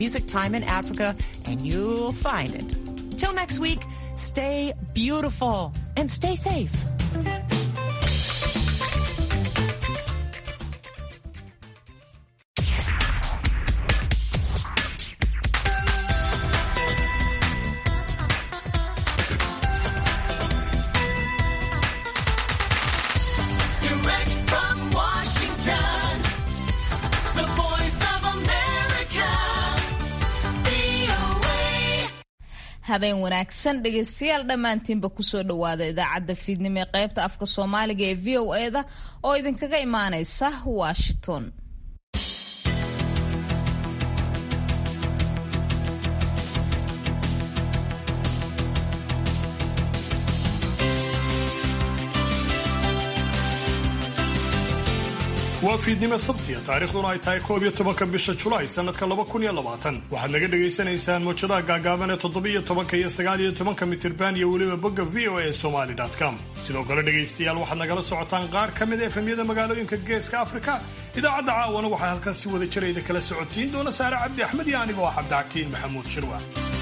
Music Time in Africa, and you'll find it. Till next week, stay beautiful and stay safe. Direct from Washington, the voice of America, VOA. habeen wanaagsan dhegaystayaal dhammaantiinba kusoo dhowaada idaacadda fiidnimo ee qaybta afka soomaaliga ee v o eda oo idinkaga imaanaysa washington waa fiidnimo sabtiya taariikhduna ay tahay koob iyo tobanka bisha julaay sanadka laba kun iyo labaatan waxaad naga dhagaysanaysaan mawjadaha gaagaaban ee toddobiyo tobanka iyo sagaal iyo tobanka mitirban iyo weliba bogga v o a somali com sidoo kale dhegaystayaal waxaad nagala socotaan qaar ka mid a efemyada magaalooyinka geeska afrika idaacadda caawana waxaa halkan si wada jirayda kala socotiin doona saare cabdi axmed iyo aniga oo cabdixakiin maxamuud shirwa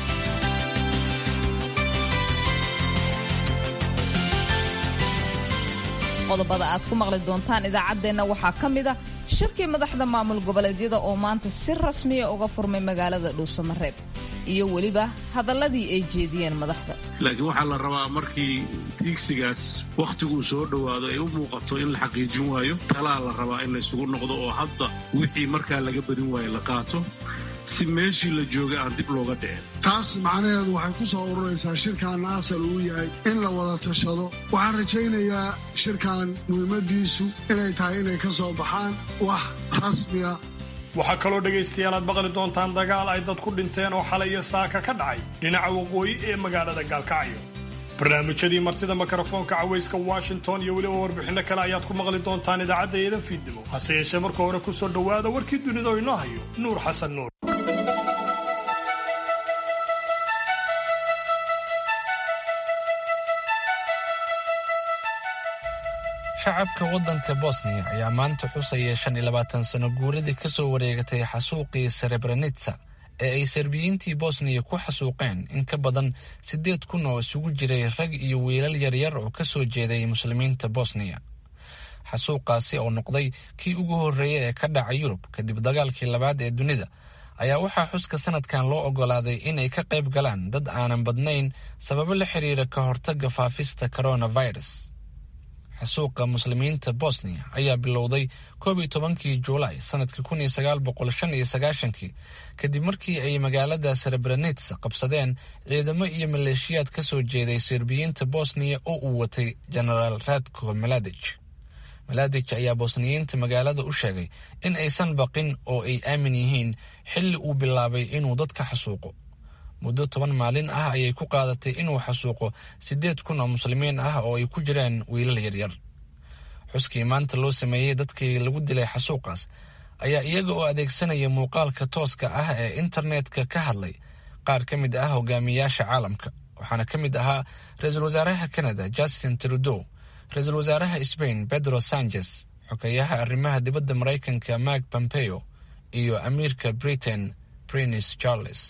qodobada aad ku maqli doontaan idaacaddeenna waxaa ka mid a shirkii madaxda maamul goboleedyada oo maanta si rasmiya uga furmay magaalada dhuusamareeb iyo weliba hadalladii ay jeediyeen madaxda laakiin waxaa la rabaa markii tiigsigaas wakhtiguu soo dhowaado ay u muuqato in la xaqiijin waayo talaa la rabaa in la isugu noqdo oo hadda wixii markaa laga badin waayo la qaato si meeshii la jooga aan dib looga dhicin taas macnaheedu waxay ku soo ururaysaa shirkan asal uu yahay in la wada tashado waxaan rajaynayaa shirkan muhiimadiisu inay tahay inay ka soo baxaan wax rasmiya waxaa kaloo dhegaystayaal aad maqli doontaan dagaal ay dad ku dhinteen oo xalay iyo saaka ka dhacay dhinaca waqooyi ee magaalada gaalkacyo barnaamijyadii martida mikrofoonka cawayska washington iyo weliba warbixinno kale ayaad ku maqli doontaan idaacadda eedan fiidnimo hase yeeshee marka hore ku soo dhowaada warkii dunida oo inoo hayo nuur xasan nuur shacabka waddanka bosniya ayaa maanta xusaya shan iyo labaatan sano guuradii ka soo wareegatay xasuuqii serebrenitsa ee ay serbiyiintii bosniya ku xasuuqeen in ka badan siddeed kun oo isugu jiray rag iyo wiilal yaryar oo ka soo jeeday muslimiinta bosniya xasuuqaasi oo noqday kii ugu horreeyay ee ka dhaca yurub kadib dagaalkii labaad ee dunida ayaa waxaa xuska sanadkan loo oggolaaday inay ka qayb galaan dad aanan badnayn sababo la xiriira ka hortagga faafista coronavirus xasuuqa muslimiinta bosniya ayaa bilowday koob iyo tobankii juulaay sanadkii kun iyo sagaal boqol shan iyo sagaashankii kadib markii ay magaalada serebrenits qabsadeen ciidamo iyo maleeshiyaad ka soo jeeday serbiyiinta bosniya oo uu watay genaraal radko maladic maladic ayaa bosniyiinta magaalada u sheegay in aysan baqin oo ay aamin yihiin xilli uu bilaabay inuu dadka xasuuqo muddo toban maalin ah ayay ku qaadatay inuu xasuuqo siddeed kun oo muslimiin ah oo ay ku jiraan wiilal yaryar xuskii maanta loo sameeyey dadkii lagu dilay xasuuqaas ayaa iyaga oo adeegsanaya muuqaalka tooska ah ee internetka ka hadlay qaar ka mid ah hogaamiyaasha caalamka waxaana ka mid ahaa ra-iisul wasaaraha canada justin trudeau ra-iisul wasaaraha sbain pedro sanchez xogeyaha arrimaha dibadda maraykanka mark pompeo iyo amiirka britain prince charles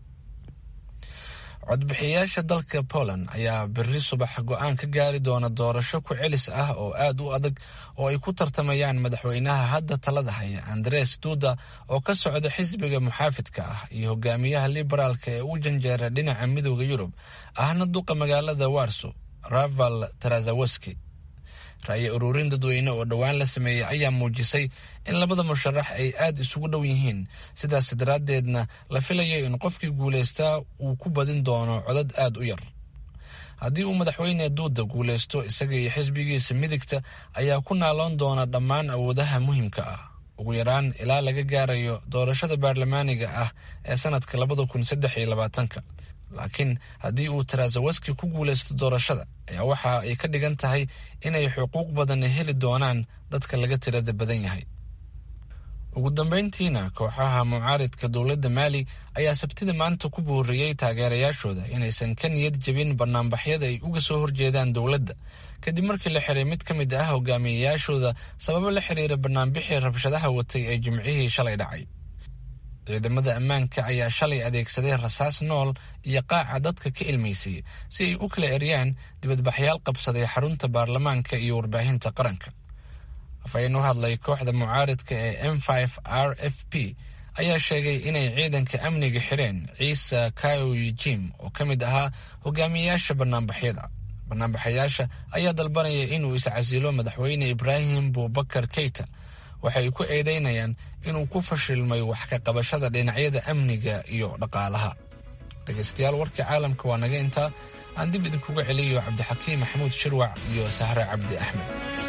codbixiyayaasha dalka poland ayaa berri subax go-aan ka gaari doona doorasho ku celis ah oo aad u adag oo ay ku tartamayaan madaxweynaha hadda talada haya andres duda oo ka socda xisbiga muxaafidka ah iyo hogaamiyaha liberaalka ee u janjeera dhinaca midooda yurub ahna duqa magaalada warso raval tarazaweski ra'yi ururin dadweyne oo dhowaan la sameeyey ayaa muujisay in labada musharax ay aad isugu dhow yihiin sidaas daraaddeedna la filayo in qofkii guulaystaa uu ku badin doono codad aad u yar haddii uu madaxweyne duuda guulaysto isaga iyo xisbigiisa midigta ayaa ku naaloon doona dhammaan awoodaha muhiimka ah ugu yaraan ilaa laga gaarayo doorashada baarlamaaniga ah ee sanadka labada kun saddex iyo labaatanka laakiin haddii uu tarazaweski ku guulaysto doorashada ayaa waxa ay ka dhigan tahay inay xuquuq badan heli doonaan dadka laga tirada badan yahay ugu dambeyntiina kooxaha mucaaridka dowladda maali ayaa sabtida maanta ku booriyey taageerayaashooda inaysan ka niyad jebin banaanbaxyada ay uga soo horjeedaan dowladda kadib markii la xiray mid ka mid ah hogaamiyeyaashooda sababo la xiriira banaanbixii rabshadaha watay ee jimcihii shalay dhacay ciidamada ammaanka ayaa shalay adeegsaday rasaas nool iyo qaaca dadka ka ilmaysay si ay u kala eryaan dibadbaxyaal qabsaday xarunta baarlamaanka iyo warbaahinta qaranka afhayeen u hadlay kooxda mucaaridka ee m r f p ayaa sheegay inay ciidanka amniga xireen ciise kaoyi jim oo ka mid ahaa hogaamiyayaasha banaanbaxyada banaanbaxayaasha ayaa dalbanaya inuu iscasilo madaxweyne ibraahim buubakar keyta waxay ku eedeynayaan inuu ku fashilmay wax ka qabashada dhinacyada amniga iyo dhaqaalaha dhegaystayaal warkii caalamka waa naga intaa aan dib idinkuga celiyo cabdixakiim maxamuud shirwac iyo sahre cabdi axmed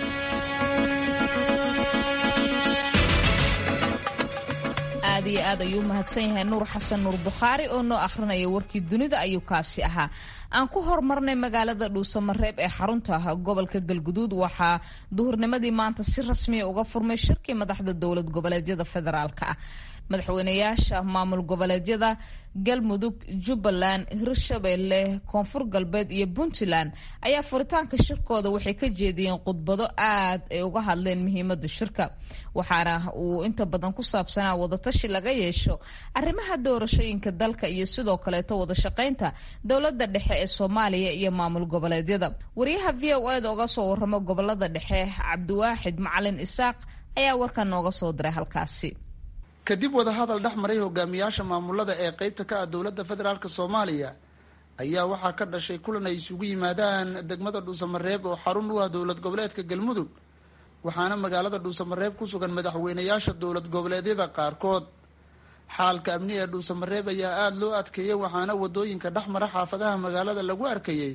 aad iyo aad ayuu umahadsan yahay nuur xasan nuur bukhaari oo noo akhrinaya warkii dunida ayuu kaasi ahaa aan ku hormarnay magaalada dhuusamareeb ee xarunta gobolka galguduud waxaa duhurnimadii maanta si rasmiya uga furmay shirkii madaxda dowlad goboleedyada federaalka ah madaxweynayaasha maamul goboleedyada galmudug jubbaland hirshabeelle koonfur galbeed iyo puntland ayaa furitaanka shirkooda waxay ka jeediyeen khudbado aad ay uga hadleen muhiimada shirka waxaana uu inta badan ku saabsanaa wadatashi laga yeesho arrimaha doorashooyinka dalka iyo sidoo kaleeto wadashaqaynta dowlada dhexe ee soomaaliya iyo maamul goboleedyada wariyaha v o eda oga soo waramo gobolada dhexe cabdiwaaxid macalin isaaq ayaa warkan nooga soo diray halkaasi kadib wadahadal dhex maray hogaamiyaasha maamulada ee qeybta ka ah dowladda federaalk soomaaliya ayaa waxaa ka dhashay kulan ay isugu yimaadaan degmada dhuusamareeb oo xarun u ah dowlad goboleedka galmudug waxaana magaalada dhuusamareeb ku sugan madaxweynayaasha dowlad goboleedyada qaarkood xaalka amni ee dhuusamareeb ayaa aada loo adkeeyay waxaana wadooyinka dhex mara xaafadaha magaalada lagu arkayay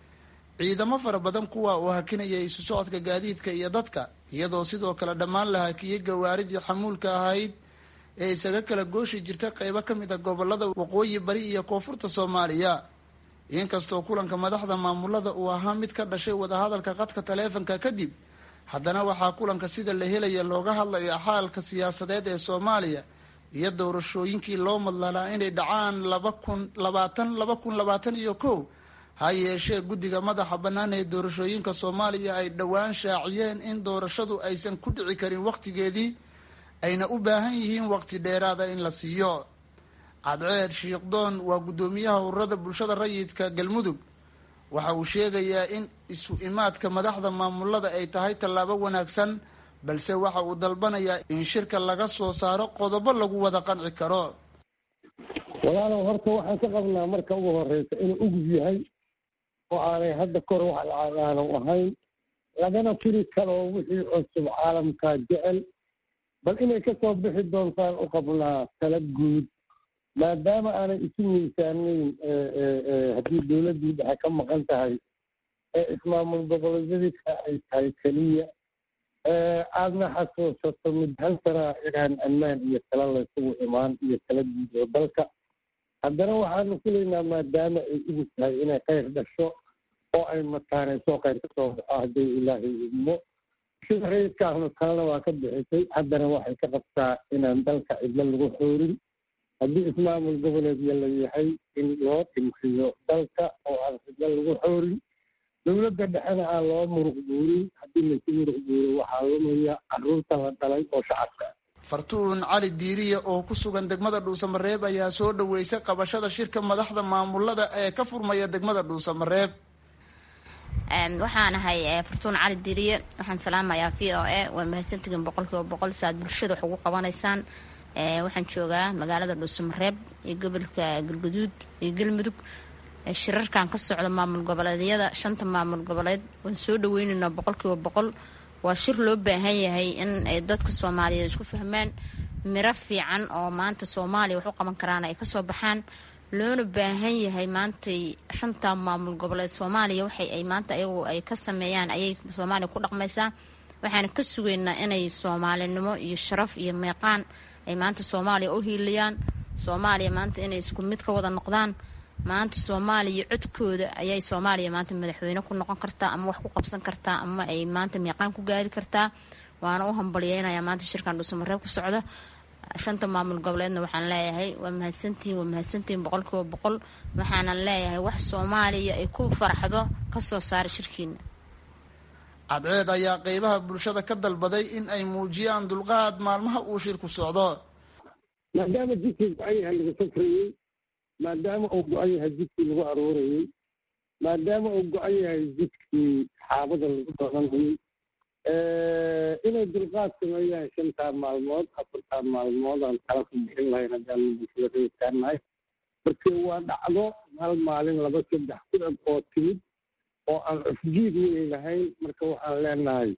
ciidamo fara badan kuwa oo hakinaya isu socodka gaadiidka iyo dadka iyadoo sidoo kale dhammaan la hakiyey gawaaridii xamuulka ahayd ee isaga kala gooshi jirta qeybo ka mid a gobolada waqooyi bari iyo koonfurta soomaaliya inkastoo kulanka madaxda maamulada uu ahaa mid ka dhashay wadahadalka qadka taleefanka kadib haddana waxaa kulanka sida la helaya looga hadlaya xaalka siyaasadeed ee soomaaliya iyo doorashooyinkii loo madlalaa inay dhacaan laba kun labaatan laba kun labaatan iyo kow ha yeeshee guddiga madaxa bannaan ee doorashooyinka soomaaliya ay dhowaan shaaciyeen in doorashadu aysan ku dhici karin wakhtigeedii ayna u baahan yihiin waqti dheeraada in la siiyo cadceed shiikhdoon waa guddoomiyaha ururada bulshada rayidka galmudug waxa uu sheegayaa in isu imaadka madaxda maamulada ay tahay tallaabo wanaagsan balse waxa uu dalbanayaa in shirka laga soo saaro qodobo lagu wada qanci karo walaalow horta waxaan ka qabnaa marka ugu horeysa inuu ugub yahay oo aanay hadda kor wax aanu ahayn lagana firi karo wixii cusub caalamka jecel bal inay ka soo bixi doontaan u qabnaa tala guud maadaama aanay isu miisaanayn haddii dowladdii dhexe ka maqan tahay ee ismaamul goboleedyadika ay tahay keliya aadna xasuusato mid hal sanaa inaan ammaan iyo tala laysugu imaan iyo tala guud oo dalka haddana waxaanu filaynaa maadaama ay ugu tahay inay khayr dhasho oo ay mataanayso khayr ka soo baxo haddii ilaahay idmo sida rayidkaahnu talena waa ka bixisay haddana waxay ka qabtaa inaan dalka cidlo lagu xoorin haddii ismaamul goboleedya la yahay in loo dhimriyo dalka oo aan cidlo lagu xoorin dowladda dhexena aan loo muruq guurin haddii laysu muruq guuro waxaa lumaya caruurta la dhalay oo shacabka fartuun cali diiriye oo ku sugan degmada dhuusamareeb ayaa soo dhaweysay qabashada shirka madaxda maamulada ee ka furmaya degmada dhuusamareeb waxaan ahay fartuun cali diriye waxaan salaamayaa v o a waa mahadsantihiin boqolkiiba boqol si aad bulshada wax ugu qabanaysaan waxaan joogaa magaalada dhuusamareeb iyo gobolka galguduud iyo galmudug shirarkan ka socda maamul goboleedyada shanta maamul goboleed waan soo dhaweyneynaa boqolkiiba boqol waa shir loo baahan yahay in ay dadka soomaaliyeed isku fahmaan miro fiican oo maanta soomaaliya wax u qaban karaan ay kasoo baxaan loona baahan yahay maantay shanta maamul goboleed soomaaliya waxay ay maanta ayagu ay ka sameeyaan ayay soomaaliya ku dhaqmaysaa waxaana ka sugaynaa inay soomaalinimo iyo sharaf iyo meeqaan ay maanta soomaaliya u hiiliyaan soomaaliya maanta inay isku mid ka wada noqdaan maanta soomaaliya codkooda ayay soomaaliya maanta madaxweyne ku noqon kartaa ama wax ku qabsan kartaa ama ay maanta meeqaan ku gaari kartaa waana u hambalyeynayaa maanta shirkan dhuusamareeb ku socda shanta maamul goboleedna waxaan leeyahay waa mahadsantihiin waa mahadsantihiin boqolkiiba boqol waxaanan leeyahay wax soomaaliya ay ku faraxdo kasoo saara shirkiina cadceed ayaa qeybaha bulshada ka dalbaday in ay muujiyaan dulqaad maalmaha uu shirku socdo maadaama jidkii go-an yahay laga safrayey maadaama uu go-an yahay jidkii lagu aroorayey maadaama uu go-an yahay jidkii xaabada lagu doonanayey inay dulqaad sameeyaan shantaa maalmood afartaa maalmood aan kala ku bixin lahayn haddaan bulshada reerkaanahay marka waa dhacdo hal maalin laba saddex ku eg oo timid oo aan cufjiid weyn lahayn marka waxaan leenahay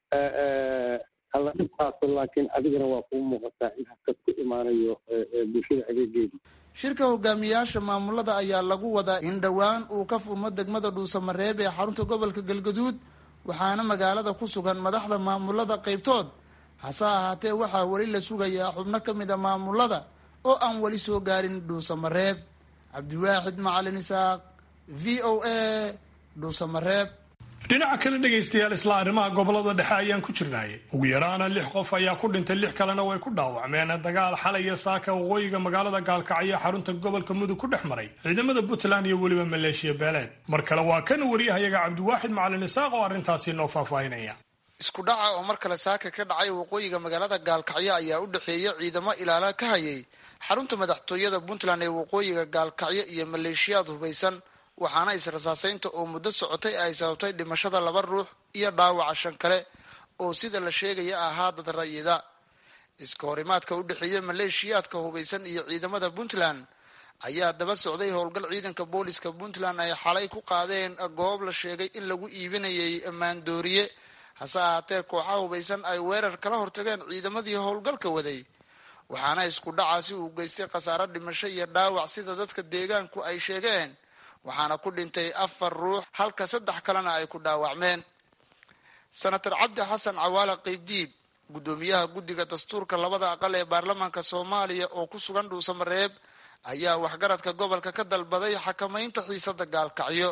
hala dhibkaaso laakiin adigana waa kuu muuqataa in hakad ku imaanayo bulshada adeegeeda shirka hogaamiyaasha maamulada ayaa lagu wadaa in dhowaan uu ka furmo degmada dhuusamareeb ee xarunta gobolka galgaduud waxaana magaalada ku sugan madaxda maamulada qaybtood hase ahaatee waxaa weli la sugayaa xubno ka mid a maamulada oo aan weli soo gaarin dhuusamareeb cabdiwaaxid macalin isaaq v o a dhuusamareeb dhinaca kale dhegaystayaal isla arrimaha gobolada dhexe ayaan ku jirnay ugu yaraana lix qof ayaa ku dhintay lix kalena way ku dhaawacmeen dagaal xalay iyo saaka waqooyiga magaalada gaalkacyo xarunta gobolka mudug ku dhex maray ciidamada puntland iyo weliba maleeshiya beeleed mar kale waa kan wariyahayaga cabdiwaaxid macalin isaaq oo arrintaasi noo faahfaahinaya isku dhaca oo mar kale saaka ka dhacay waqooyiga magaalada gaalkacyo ayaa u dhexeeya ciidamo ilaala ka hayay xarunta madaxtooyada puntland ee waqooyiga gaalkacyo iyo maleeshiyaad hubaysan waxaana israsaaseynta oo muddo socotay ay sababtay dhimashada laba ruux iyo dhaawaca shan kale oo sida la sheegaya ahaa dad rayida iska horimaadka u dhexeeya maleeshiyaadka hubaysan iyo ciidamada puntland ayaa daba socday howlgal ciidanka booliska puntland ay xalay ku qaadeen goob la sheegay in lagu iibinayay maandooriye hase ahaatee kooxaha hubaysan ay weerar kala hortageen ciidamadii howlgalka waday waxaana isku dhacaasi uu geystay khasaaro dhimasho iyo dhaawac sida dadka deegaanku ay sheegeen waxaana ku dhintay afar ruux halka saddex kalena ay ku dhaawacmeen senator cabdi xasan cawaale qeybdiid guddoomiyaha guddiga dastuurka labada aqal ee baarlamaanka soomaaliya oo ku sugan dhuusamareeb ayaa waxgaradka gobolka ka dalbaday xakamaynta xiisada gaalkacyo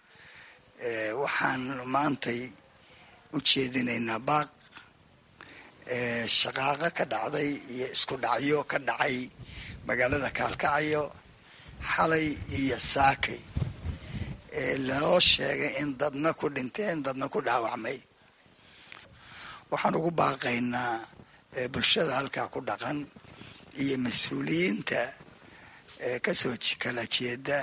waxaan maantay u jeedinaynaa baaq shaqaaqo ka dhacday iyo isku dhacyo ka dhacay magaalada gaalkacyo xalay iyo saakay lanoo sheegay in dadna ku dhinteen dadna ku dhaawacmay waxaan ugu baaqaynaa bulshada halkaa ku dhaqan iyo mas-uuliyiinta kasoo kala jeeda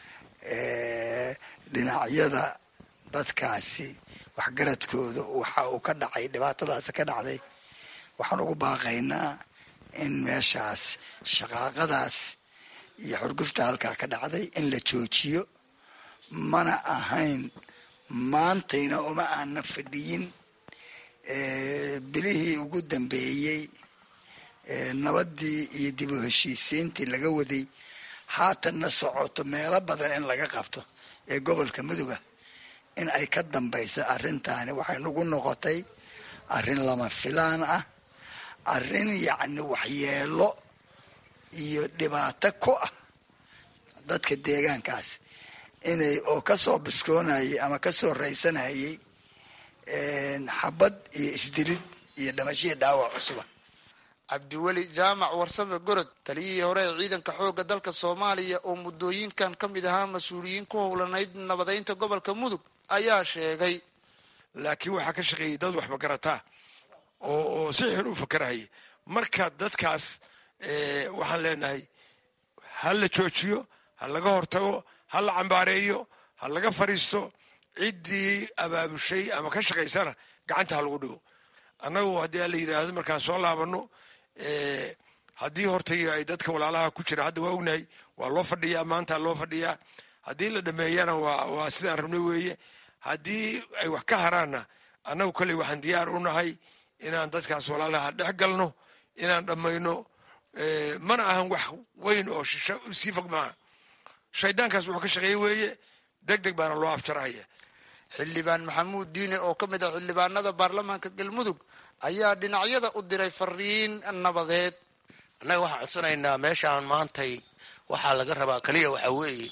dhinacyada dadkaasi waxgaradkooda waxa uu ka dhacay dhibaatadaasi ka dhacday waxaan ugu baaqaynaa in meeshaas shaqaaqadaas iyo xurgufta halkaa ka dhacday in la joojiyo mana ahayn maantayna uma aana fadhiyin bilihii ugu dambeeyey nabadii iyo dib u heshiisiintii laga waday haatanna socoto meelo badan in laga qabto ee gobolka muduga in ay ka dambayso arrintaani waxay nagu noqotay arrin lama filaan ah arrin yacni waxyeelo iyo dhibaato ku ah dadka deegaankaas inay oo kasoo biskoonayay ama kasoo raysanayay xabad iyo isdilid iyo dhamashiya dhaawac cusuba cabdiweli jaamac warsame gorod taliyihii hore ee ciidanka xoogga dalka soomaaliya oo muddooyinkan ka mid ahaa mas-uuliyiin ku howlanayd nabadeynta gobolka mudug ayaa sheegay laakiin waxaa ka shaqeeyay dad wax magarataa oo oo si xun u fakarahaya marka dadkaas waxaan leenahay ha la joojiyo ha laga hortago ha la cambaareeyo ha laga fadhiisto ciddii abaabushay ama ka shaqaysana gacanta ha lagu dhigo annagu haddii la yidhaahdo markaan soo laabano haddii hortay ay dadka walaalaha ku jira hadda waa ognahay waa loo fadhiyaa maanta loo fadhiyaa haddii la dhameeyana waa waa sidaan rabnay weeye haddii ay wax ka haraanna annagu kolley waxaan diyaar u nahay inaan dadkaas walaalaha dhex galno inaan dhammayno mana ahan wax weyn oo shisho sii fog maaha shaydaankaas wuxuu ka shaqeeye weeye deg deg baana loo afjarahaya xildhibaan maxamuud diine oo ka mid ah xildhibaanada baarlamaanka galmudug ayaa dhinacyada u diray fariin nabadeed annaga waxaan codsanaynaa meeshaan maantay waxaa laga rabaa keliya waxaa weeye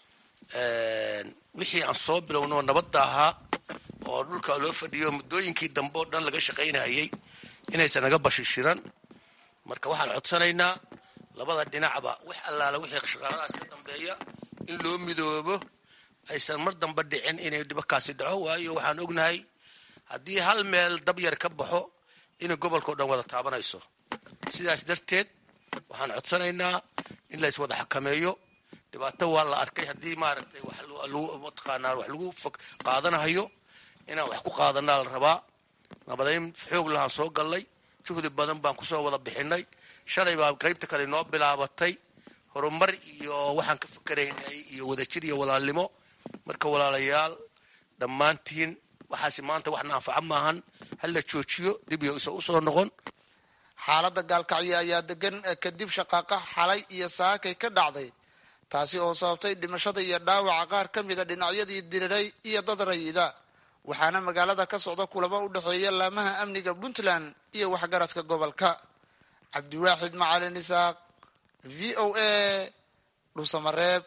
wixii aan soo bilowno nabadda ahaa oo dhulka loo fadhiyo muddooyinkii dambe oo dhan laga shaqaynayay inaysan naga bashishiran marka waxaan codsanaynaa labada dhinacba wax allaala wixii shaqaaladaas ka dambeeya in loo midoobo aysan mar dambe dhicin inay dhibakaasi dhaco waayo waxaan ognahay haddii hal meel dab yar ka baxo inay gobolkao dhan wada taabanayso sidaas darteed waxaan codsanaynaa in la iswada xakameeyo dhibaato waa la arkay haddii maaragtay wax mataqaanaa wax lagu qaadanahayo inaan wax ku qaadanaa la rabaa nabadayn xoog lahaan soo gallay juhdi badan baan kusoo wada bixinay shalay baa qaybta kale noo bilaabatay horumar iyo waxaan ka fikeraynay iyo wadajir iyo walaalnimo marka walaalayaal dhammaantiin waxaasi maanta waxna anfaca maahan hala joojiyo dib iyo isa usoo noqon xaaladda gaalkacyo ayaa degan kadib shaqaaqa xalay iyo saakay ka dhacday taasi oo sababtay dhimashada iyo dhaawaca qaar ka mida dhinacyadii diriray iyo dad rayida waxaana magaalada ka socda kulamo u dhexeeya laamaha amniga puntland iyo waxgaradka gobolka cabdiwaaxid macalin isaaq v o a dhuusamareeb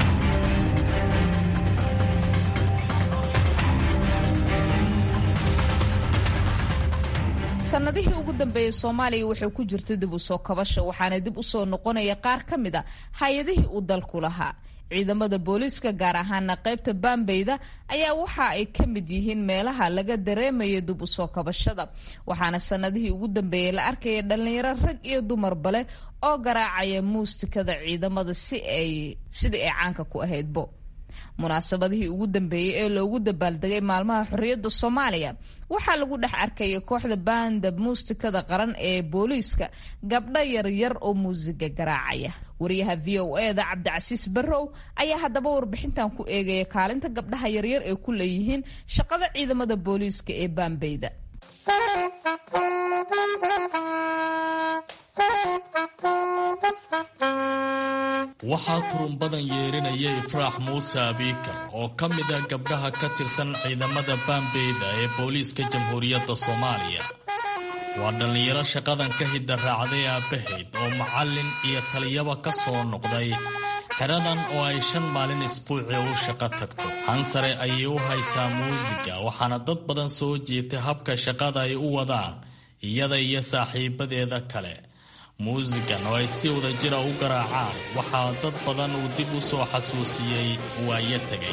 sanadihii ugu dambeeyey soomaaliya waxay ku jirtay dib u soo kabasha waxaana dib u soo noqonaya qaar ka mid a hay-adihii uu dalku lahaa ciidamada booliiska gaar ahaana qaybta baambeyda ayaa waxa ay ka mid yihiin meelaha laga dareemaya dib u soo kabashada waxaana sanadihii ugu dambeeyey la arkaya dhalinyaro rag iyo dumarba leh oo garaacaya muusikada ciidamada si ay sidii ay caanka ku ahaydbo munaasabadihii ugu dambeeyey ee loogu dabaaldegay maalmaha xorriyadda soomaaliya waxaa lagu dhex arkayay kooxda baanda muusikada qaran ee booliiska gabdho yaryar oo muusiga garaacaya wariyaha v o e da cabdicasiis barrow ayaa haddaba warbixintan ku eegaya kaalinta gabdhaha yaryar ee ku leeyihiin shaqada ciidamada booliiska ee baambeyda waxaa turunbadan yeerinaya ifraax muuse abiikar oo ka mid ah gabdhaha ka tirsan ciidamada baambeyda ee booliiska jamhuuriyadda soomaaliya waa dhallinyaro shaqadan ka hidda raacday aabbahayd oo macallin iyo taliyaba ka soo noqday xeradan oo ay shan maalin isbuucii u shaqo tagto hansare ayay u haysaa muusiga waxaana dad badan soo jiitay habka shaqada ay u wadaan iyada iyo saaxiibadeeda kale muusigan oo ay si wada jira u garaacaan waxaa dad badan uu dib u soo xasuusiyey waayo tegay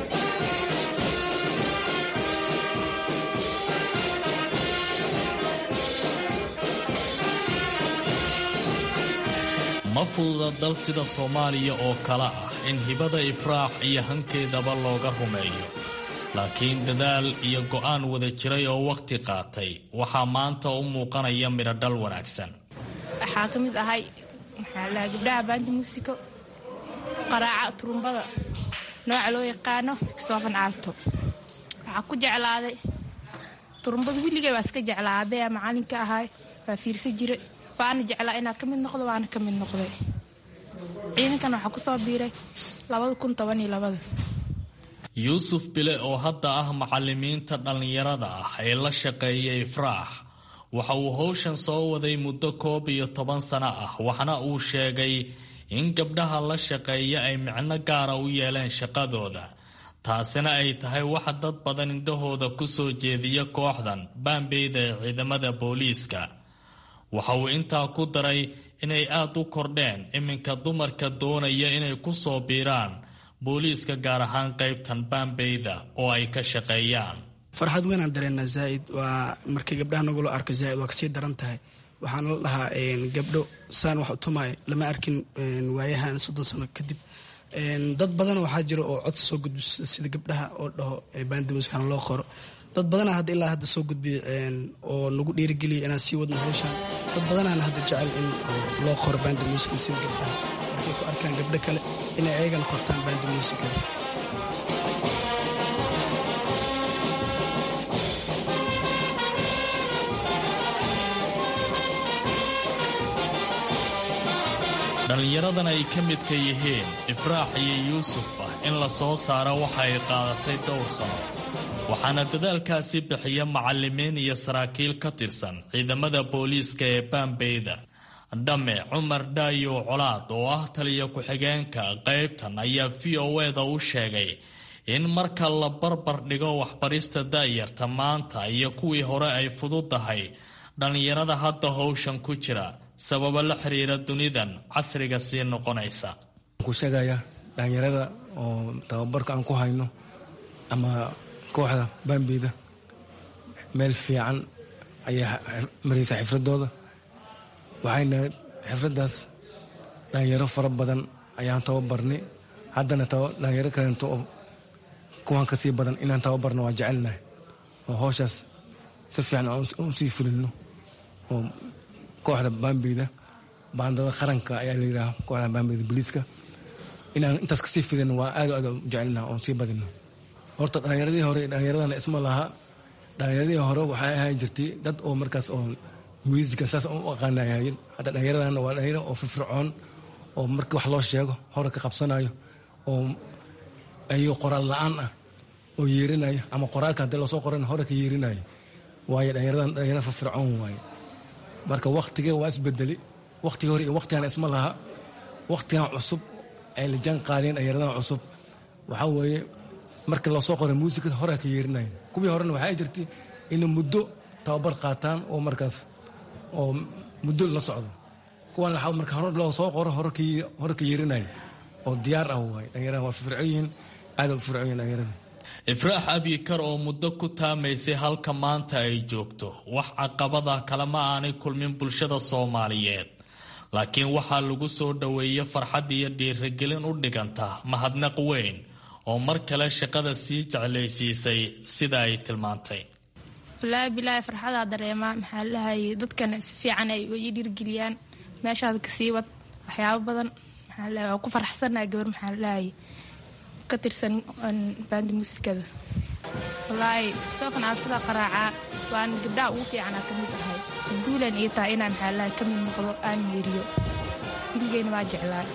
ma fududa dal sida soomaaliya oo kale ah in hibada ifraax iyo hankeedaba looga rumeeyo laakiin dadaal iyo go'aan wada jiray oo wakhti qaatay waxaa maanta u muuqanaya midhodhal wanaagsan waxaa ka mid ahay maxaa lahaa gabdhaha baanta muusiko qaraaca turumbada nooca loo yaqaano siksoofan aalto waxaa ku jeclaaday turumbada willigay waa iska jeclaaday aa macalinka ahay waa fiirsan jira waana jeclaa inaa ka mid noqdo waana ka mid noqday ciidankan waxaa kusoo biiray labada kun toban iyo labada yuusuf bile oo hadda ah macalimiinta dhallinyarada ah ee la shaqeeya ifraax waxa uu howshan soo waday muddo koob iyo toban sano ah waxna uu sheegay in gabdhaha la shaqeeya ay micno gaara u yeeleen shaqadooda taasina ay tahay waxa dad badan indhahooda ku soo jeediya kooxdan baambeyda ee ciidamada booliiska waxa uu intaa ku daray inay aad u kordheen iminka dumarka doonaya inay ku soo biiraan booliiska gaar ahaan qaybtan baambeyda oo ay ka shaqeeyaan farxad weynaan dareennaa zaa'id waa markii gabdhaha nagula arko zaa'id waa kasii daran tahay waxaana la dhahaa gabdho saan wax u tumay lama arkin waayahan soddon sano kadib dad badan waxaa jira oo codsi soo gudbiso sida gabdhaha oo dhaho baandamuskana loo qoro dad badana hadda ilaa hadda soo gudbiya oo nagu dhiirigeliya inaan sii wadno hawshan dad badanaana hadda jecel in loo qoro baanda muusiga sida gabdhaha markay ku arkaan gabdho kale inay ayagana qortaan baanda muusiga dhallinyaradan ay ka midka yihiin ifraax iyo yuusufba in la soo saaro waxa ay qaadatay dhowr sano waxaana dadaalkaasi bixiya macallimiin iyo saraakiil ka tirsan ciidamada booliiska ee baambeyda dhamme cumar dhaayow colaad oo ah taliya ku-xigeenka qaybtan ayaa v o eda u sheegay in marka la barbar dhigo waxbarista daayarta maanta iyo kuwii hore ay fududahay dhallinyarada hadda howshan ku jira sababo la xiriira dunidan casriga sii noqonaysa ku sheegaya dhalinyarada oo tababarka aan ku hayno ama kooxda baambeyda meel fiican ayay maraysaa xifradooda waxayna xirfadaas dhalinyaro fara badan ayaan tababarnay haddana dhalinyaro kaleento oo kuwan kasii badan inaan tababarno waa jecelnahay oo howshaas si fiican aan sii fulino oo kooxda baambeyda baandada qaranka ayaa la yidhaha kooxda baambeyda booliiska inaan intaas kasii fidino waa aad aad u jecelnaha oon sii badino horta dhalinyaradii hore dhalinyaradana isma laha dhalinyaradii hore waxay ahaan jirtay dad oo markaas oo muusika saas u aqaanayayen hadda dhalinyaradana waa dhalinyaro oo firfircoon oo markii wax loo sheego hore ka qabsanayo oo ayuu qoraal la-aan ah oo yeerinayo ama qoraalka haddii loosoo qoran hore ka yeerinayo waayo dhalinyaradan dhalinyaro firfircoon waaye marka waktigee waa isbedeli waktigii hore iyo waktigan isma laha waktigan cusub ay la jaan qaadeen dhalinyaradan cusub waxaa weeye markii loosoo qoray muusikada hore ka yeerinayo kuwii horena waxaa jirtay inay muddo tababar qaataan oo markaas oo muddo la socdo kuwan waxaa marka hore loo soo qoro hore ka yeerinayo oo diyaar ah waay dhalinyarada waa firfircoon yihiin aad u firfircoon yihiin dhalinyarada ifraax abikar oo muddo ku taamaysay halka maanta ay joogto wax caqabada kalema aanay kulmin bulshada soomaaliyeed laakiin waxaa lagu soo dhoweeyey farxad iyo dhiirigelin u dhiganta mahadnaq weyn oo mar kale shaqada sii jeclaysiisay sida ay tilmaantay walaahi bilaahi farxadaa dareemaa maxaa lahayay dadkana si fiican ay ii dhiirgeliyaan meeshaad kasii wad waxyaabo badan maxaa lahay waa ku faraxsanahay gabar maxaa lahayay ka tirsan baandi muusikada walaahi soofan aaltada qaraacaa waan gabdhaha ugu fiicanaa ka mid ahay guulan ii tahay inaan maxaa lahay ka mid noqdo aan meeriyo wiligeyna waa jeclaa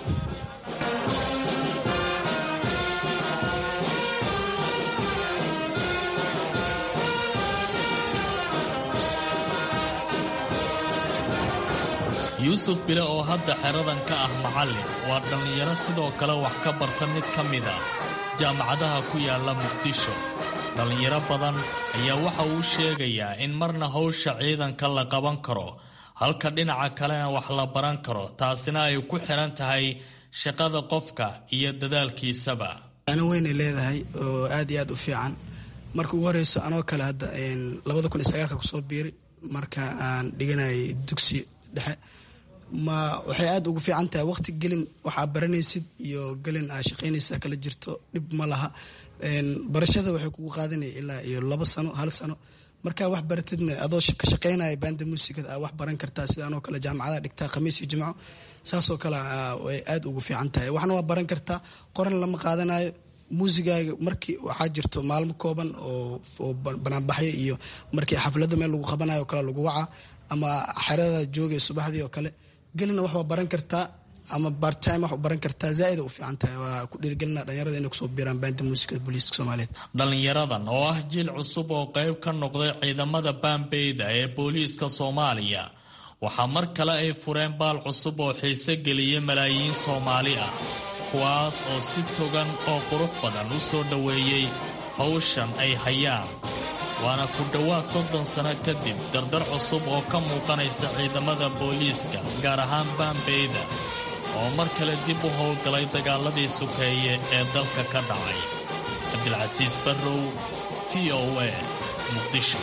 yuusuf bile oo hadda xeradan ka ah macallin waa dhallinyaro sidoo kale wax ka barta mid ka mid ah jaamacadaha ku yaalla muqdisho dhallinyaro badan ayaa waxa uu sheegayaa in marna howsha ciidanka la qaban karo halka dhinaca kalena wax la baran karo taasina ay ku xiran tahay shaqada qofka iyo dadaalkiisaba ana weynay leedahay oo aad iyo aad u fiican marka ugu horeyso anoo kale hadda labada kun iyo sagaalka kusoo biiri marka aan dhiganayay dugsi dhexe ma waxay aada ugu fiican tahay waqti gelin waxaa baranaysid iyo gelin aa shaqaynaysa kala jirto dhib ma laha barashada waxay kugu qaadanaya ilaa iyo labo sano hal sano markaa wax baratidna adoo ka shaqaynaya baanda muusikada aa wax baran kartaa sida anoo kale jaamacadaha dhigtaa khamiis iyo jimco saasoo kale way aada ugu fiican tahay waxna waa baran kartaa qoran lama qaadanayo muusigaaga markii waxaa jirto maalmo kooban oo banaanbaxyo iyo markii xaflada meel lagu qabanayo kale lagu waca ama xerada joogay subaxdii oo kale gelina wax waa baran kartaa ama bartime wax baran kartaa zaaida u fiican tahay waa ku dhiirigelina dhalinyarada inay kusoo biiraan baanda muusikada booliiska soomaaliyeed dhallinyaradan oo ah jiil cusub oo qayb ka noqday ciidamada baambeyda ee booliiska soomaaliya waxaa mar kale ay fureen baal cusub oo xiise geliyay malaayiin soomaali ah kuwaas oo si togan oo qurux badan u soo dhoweeyey hawshan ay hayaan waana ku dhowaad soddon sano kadib dardar cusub oo ka muuqanaysa ciidamada booliiska gaar ahaan baambeyda oo mar kale dib u howlgalay dagaaladii sukeeye ee dalka ka dhacay cabdilcasiis barrow v o a muqdisho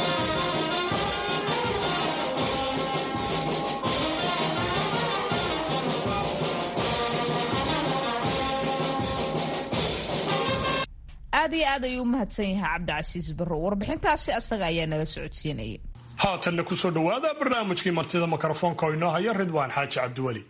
aad iyo aad ayuu u mahadsan yahay cabdicasiis barrow warbixintaasi asaga ayaa nala socodsiinaya haatanna kusoo dhowaada barnaamijkii martida mikrofoonka oo inoo haya ridwaan xaaji cabdiweli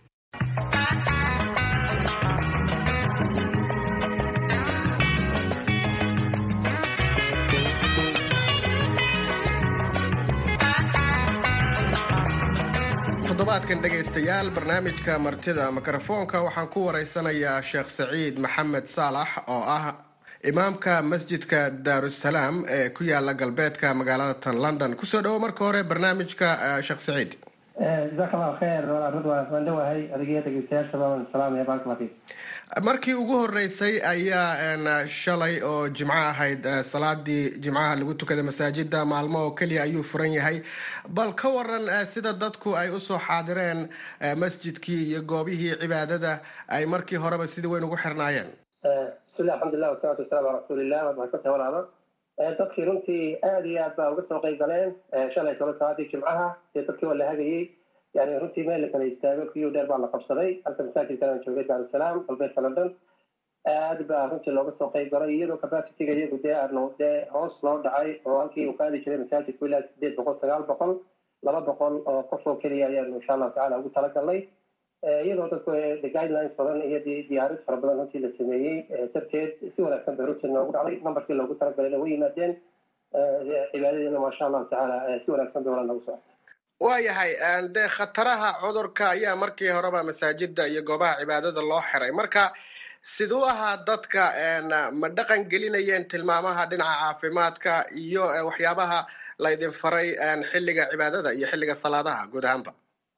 toddobaadkan dhegaystayaal barnaamijka martida mikrofoonka waxaan ku wareysanayaa sheekh saciid maxamed saalax oo ah imaamka masjidka daarusalaam ee ku yaala galbeedka magaalada tan london kusoo dhawo marka hore barnaamijka sheekh saciid jazaak allahu khayr walaal ridwaan waan dhawahay adigiyo dhegeystayaashaba waan salaamaya baaraka fiik markii ugu horeysay ayaa shalay oo jimco ahayd salaadii jimcaha lagu tukaday masaajida maalmo oo keliya ayuu furan yahay bal ka waran sida dadku ay usoo xaadireen masjidkii iyo goobihii cibaadada ay markii horeba sida weyn ugu xirnaayeen bismillah alxamdulilah wasalaatu wasalamu calaa rasuulillah waad mahadsantahay walaalo dadkii runtii aada iyo aad baa uga soo qeyb galeen shalay kalo salaadii jimcaha dee dadkii waa la hagayey yani runtii meel la kala istaago kiyo dheer baa la qabsaday halka masaajidkan aan joogay daarusalaam galbeedka london aad baa runtii looga soo qayb galay iyadoo capacityga iyagu dee aanu dee hoos loo dhacay oo halkii uu qaadi jiray masaajidku ilaa sideed boqol sagaal boqol laba boqol oo qof oo keliya ayaanu insha allahu tacala ugu talagalnay iyadoo dadku the guidelines badan iyo diyaarid fara badan runtii la sameeyey darteed si wanaagsan bay runtii noogu dhacday numberkii loogu talagalay way yimaadeen cibaadadeena maasha allahu tacaala si wanaagsan bay wala noogu socota waayahay dee khataraha cudurka ayaa markii horeba masaajida iyo goobaha cibaadada loo xiray marka siduu ahaa dadka ma dhaqan gelinayeen tilmaamaha dhinaca caafimaadka iyo waxyaabaha laydin faray xilliga cibaadada iyo xilliga salaadaha guud ahaanba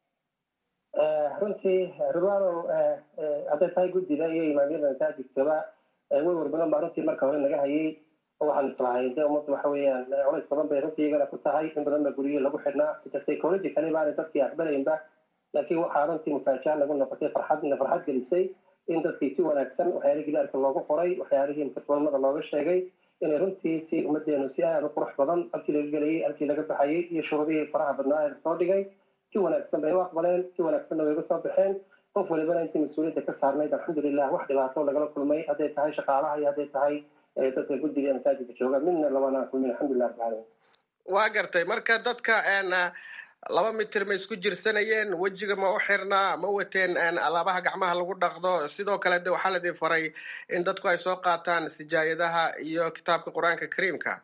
runtii rubano hadday tahay guddida iyo imaamyada masaajidkaba wewar badan baa runtii marka hore naga hayay oo waxaan islahay de ummadda waxa weeyaan culays badan bay runtii iyagana ku tahay in badan baa guryihi lagu xidhnaa psychologically baana dadkii aqbalaynba laakiin waxaa runtii mufaajaa nagu noqotay farxad na farxad gelisay in dadkii si wanaagsan waxyaalihii gidaarka loogu qoray waxyaalihii mutaqbalmada looga sheegay inay runtii si ummadeenu si aada u qurux badan halkii laga gelayay halkii laga baxayay iyo shuruudihii faraha badnaa ee lasoo dhigay si wanaagsan bay u aqbaleen si wanaagsanna way uga soo baxeen qof walibana intii mas-uuliyadda ka saarnayd alxamdulilah wax dhibaato lagala kulmay hadday tahay shaqaalaha iyo hadday tahay dadka guddiga ee masaajidka jooga midna labanaan kulmin alxamdulilah rabbil caalamiin waa gartay marka dadka laba mitir ma isku jirsanayeen wejiga ma u xirnaa ma wateen alaabaha gacmaha lagu dhaqdo sidoo kale de waxaa ladin faray in dadku ay soo qaataan sijaayadaha iyo kitaabka qur-aanka kariimka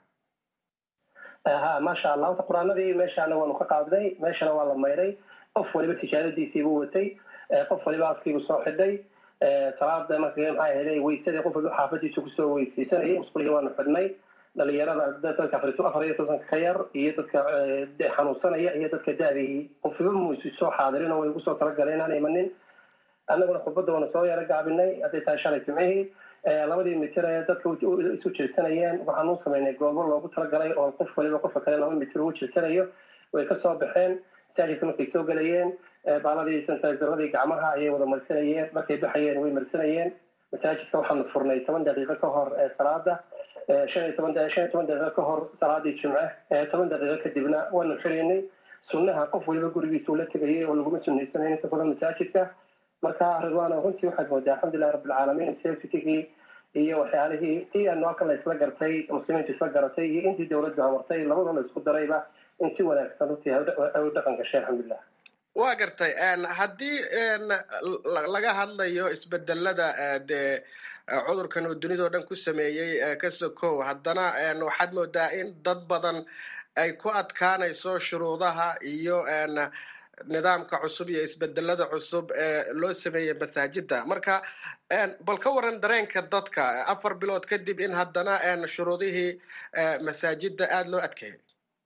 ha maasha allah horta qur-aanadii meeshaana waanu ka qaadnay meeshana waa la mayray qof waliba tijaaradiisiibuu watay qof waliba afkiibuu soo xidhay salaada marka maxaa ahayday weysadii qof waliba xaafadiisa kusoo weysaysanayay musqulihii waanu xidhnay dhalinyarada dadka afar iyo tobanka ka yar iyo dadka xanuunsanaya iyo dadka da-dihii qofiba muisu soo xaadirin oo way ugu soo talagaleen inaan imanin annaguna khudbadda waanu soo yaro gaabinay hadday tahay shalay jimcihii labadii mitir ee dadka isu jirsanayeen waxaan u samaynay goobo loogu talagalay oo qof waliba qofka kale laba mitir ugu jirsanayo way ka soo baxeen masaajidka markay soo gelayeen baaladii santazaradii gacmaha ayay wada marsanayeen markay baxayeen way marsanayeen masaajidka waxaanu furnay toban daqiiqo ka hor salaada shan iyo toban shan iyo toban daqiiqo ka hor salaadii jimce toban daqiiqo kadibna waanu xiraynay sunnaha qof waliba gurigiisa ula tegayay oo laguma sunaysanayn inta badan masaajidka marka ridwaano runtii waxaad moodaa alxamdulilahi rabbilcaalamiin safetigii iyo waxyaalihii tii aanu halkan la isla gartay muslimiinta isla garatay iyo intii dowladdu amartay labadoo la isku darayba in si wanaagsan runtii ay u dhaqan gashay alxamdulilah waa gartay haddii laga hadlayo isbedelada dee cudurkan uu dunidao dhan ku sameeyey ka sokow haddana waxaad moodaa in dad badan ay ku adkaanayso shuruudaha iyo nidaamka cusub iyo isbedelada cusub ee loo sameeyey masaajida marka bal ka waran dareenka dadka afar bilood kadib in haddana shuruudihii masaajida aada loo adkeeyay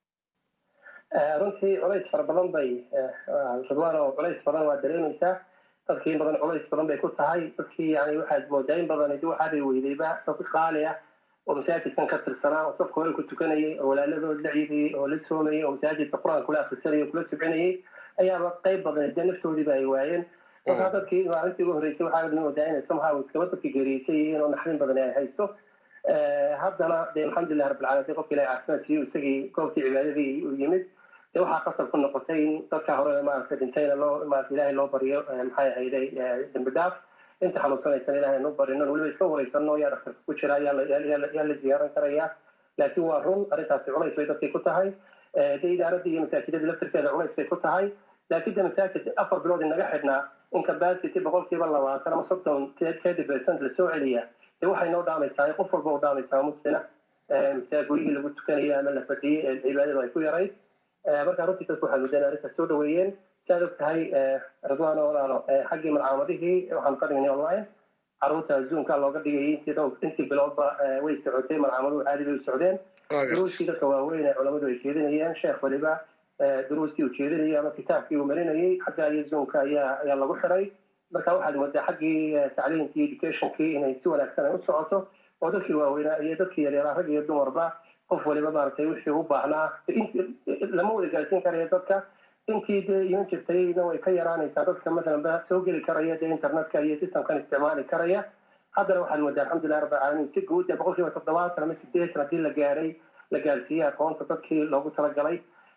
runtii culays fara badan bay ridwaan oo culays badan waa dareemaysaa dadkii in badan culays badan bay ku tahay dadkii yani waxaad moodaa in badan di waxaabay weydayba dad qaali ah oo masaajidkan ka tirsanaa oo safka hore ku tukanayay oo walaaladood la ciidayay oo la soomayay oo masaajidka qur-aan kula akrisanayay oo kula subcinayay ayaaba qayb badan dee naftoodiiba ay waayeen markaa dadkii maalintii ugu horreysay waxaa moodaa inay somehow iskaba dadkii geeriyeysay yihiin oo naxdin badan ay haysto haddana de alxamdulilah rabbilcaalamiin qofka ilahi caafimaad siiyo isagii goobtii cibaadadii u yimid de waxaa qasab ku noqotay in dadka hore maaragtay dhintayna loo maarata ilahay loo baryo maxay ahayday dambi dhaaf inta xanuunsanaysan ilahay nu barino weliba iska wareysano yaa dhaktarka ku jira yaa la ziyaaran karaya laakiin waa run arrintaasi culays bay dadkay ku tahay de idaaradii iyo masaajidadii laftirkeeda culays bay ku tahay laakiin de masaajid afar bilood inaga xidhnaa in capacity boqolkiiba labaatan ama soddon thirty percent lasoo celiya de waxay noo dhaamaysaa qof walba u dhaamaysaa muslina gurigii lagu tukanayo ama la fadhiyey ee cibaadadu ay ku yarayd markaa runtii dadku waxaa mudeen arrintaas soo dhaweeyeen si aad og tahay ridwaano walaalo xaggii malcaamadihii waxaanu ka dhignay online caruurta zoomka looga dhigayay intii intii biloodba way socotay malcaamaduhu caadi bay u socdeen duruustii dadka waaweyn ee culamadu ay jeedinayeen sheekh waliba duruustii uu jeedinayay ama kitaabkii uu marinayay xagga iyo zoomka ayaa ayaa lagu xiray marka waxaad moodaa xaggii tacliimkii educationkii inay si wanaagsan ay u socoto oo dadkii waaweynaa iyo dadkii yaryaraa rag iyo dumarba qof waliba maaragtay wixii u baahnaa lama wada gaarsiin karayo dadka intii dee iman jirtayna way ka yaraanaysaa dadka masalanba soo geli karaya dee internetka iyo systemkan isticmaali karaya haddana waxaad moodaa alxamdulilah rabbi alcaalamiin si guud boqol kiiba toddobaatan ama sideetan haddii la gaaray la gaarsiiyey aqoonta dadkii loogu talagalay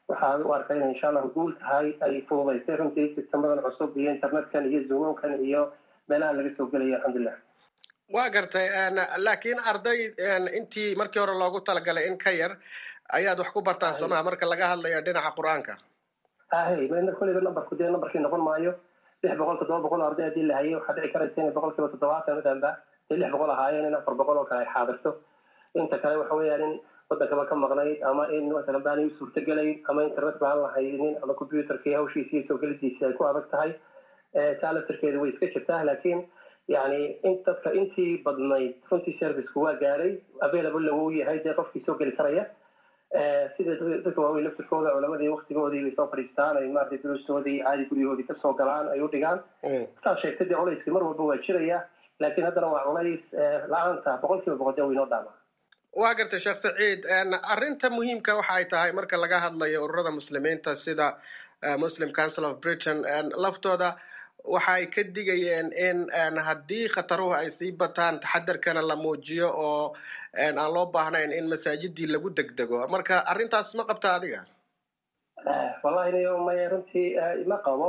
waxaa u arkaa inay insha allahu guul tahay ay fududaysay runtii sistemadan cusub iyo internetkan iyo zoomamkan iyo meelahan laga soo gelaya alxamdulilah waa gartay laakiin arday intii markii hore loogu talagalay in ka yar ayaad wax ku bartaan somaha marka laga hadlayo dhinaca qur-aanka ahe mna koleyba numberku dee numberkii noqon maayo lix boqol toddoba boqol oo arday haddii la hayay waxaa dhici karaysa inay boqol kiiba toddobaatan danba dee lix boqol ahaayeen in afar boqol oo kale ay xaadirto inta kale waxa weeyaan in wadankaba ka maqnayd ama in masalan baanay u suurtagelayn ama internet baan la haynin ama computerkii hawshiisi iyo soo gelidiisi ay ku adag tahay taa laftirkeedu way iska jirtaa laakiin yani in dadka intii badnayd runtii serviceku waa gaaray available wuu yahay dee qofkii soo geli karaya sida dadka waaweyn laftirkooda culamadii waktigoodii bay soo fadhiistaan ay maaragtay duruustoodii caadi guryahoodii kasoo galaan ay u dhigaan saad sheegtay dee culayskii mar walba waa jiraya laakiin haddana waa culays la-aanta boqol kiiba boqol dee waynoo dhaama waa gartay sheekh saciid arrinta muhiimka waxa ay tahay marka laga hadlayo ururada muslimiinta sida muslim council of britain laftooda waxa ay ka digayeen in haddii khataruhu ay sii bataan taxadarkana la muujiyo oo aan loo baahnayn in masaajidii lagu degdego marka arrintaas ma qabta adiga wallahi niyo maya runtii ma qabo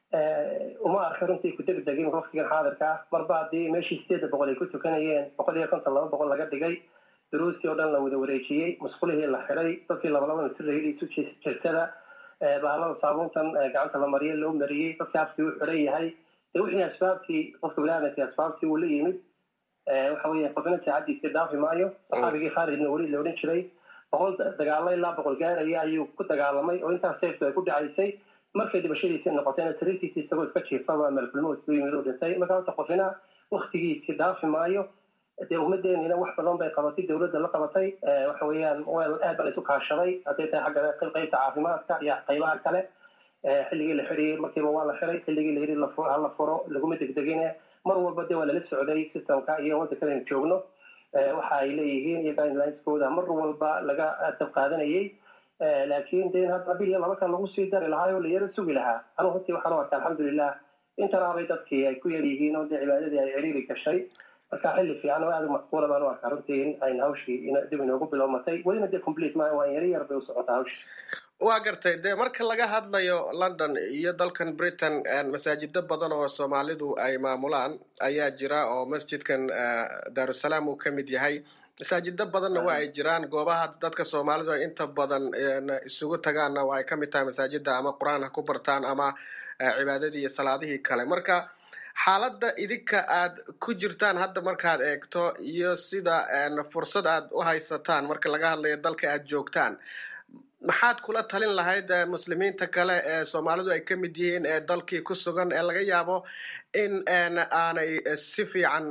uma arka runtii ku degdegin waktigan xaadirka ah marba haddii meeshii sideedda boqol ay ku tukanayeen boqol iyo konton laba boqol laga dhigay duruustii oo dhan la wada wareejiyey musqulihii la xiday dadkii labalaba mitirayay isu jirtada bahalada saabuuntan gacanta la mariye loo mariyey dadkii afkii u xiran yahay de wixii asbaabtii qofka biniaadamkii asbaabtii uu la yimid waxa weeye qofna saacadiisii dhaafi maayo saxaabigii khaalidna weli la odhan jiray boqol dagaalo ilaa boqol gaaraya ayuu ku dagaalamay oo intaas seeftu ay ku dhacaysay markay dhibashadiisii noqotayna tariirtiisii isagoo iska jiifaba malkulmood ku yimid u dhintay marka horta qofina waktigiisii dhaafi maayo dee ummadeenina wax badan bay qabatay dawladda la qabatay waxa weeyaan wel aad baa la isu kaashaday hadday tahay xagga qaybta caafimaadka iyo qaybaha kale xilligii la xidhiyey markiiba waa la xiday xilligii la yidhi hala furo laguma degdegine mar walba dee waa lala socday systemka iyo waddankadaynu joogno waxa ay leeyihiin iyo guidelineskooda mar walba laga dab qaadanayay laakiin de hadda bil iyo laba kan lagu sii dari lahaa oo la yaro sugi lahaa anugu runtii waxaan u arkaa alxamdulilah intanaabay dadkii ay ku yar yihiin oo dee cibaadadii ay ciriiri gashay marka xilli fiican oo aada u macquula baan u arkaa runtii in ayna hawshii dib inoogu bilowmatay welina dee complete maayo waa yar yar bay u socotaa hawshii waa gartay dee marka laga hadlayo london iyo dalkan britain masaajido badan oo soomaalidu ay maamulaan ayaa jira oo masjidkan daarusalaam uu ka mid yahay masaajido badanna waa ay jiraan goobaha dadka soomaalidu ay inta badan isugu tagaanna waa ay ka mid tahay masaajida ama qur-aan ha ku bartaan ama cibaadadii iyo salaadihii kale marka xaaladda idinka aad ku jirtaan hadda markaad eegto iyo sida fursad aad u haysataan marka laga hadlayo dalka aad joogtaan maxaad kula talin lahayd muslimiinta kale ee soomaalidu ay ka mid yihiin ee dalkii ku sugan ee laga yaabo in aanay si fiican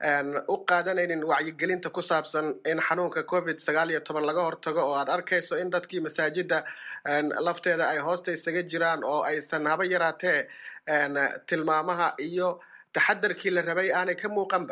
u qaadanaynin wacyigelinta ku saabsan in xanuunka covid sagaal iyo toban laga hortago oo aad arkayso in dadkii masaajida lafteeda ay hoosta isaga jiraan oo aysan haba yaraatee tilmaamaha iyo taxadarkii la rabay aanay ka muuqanba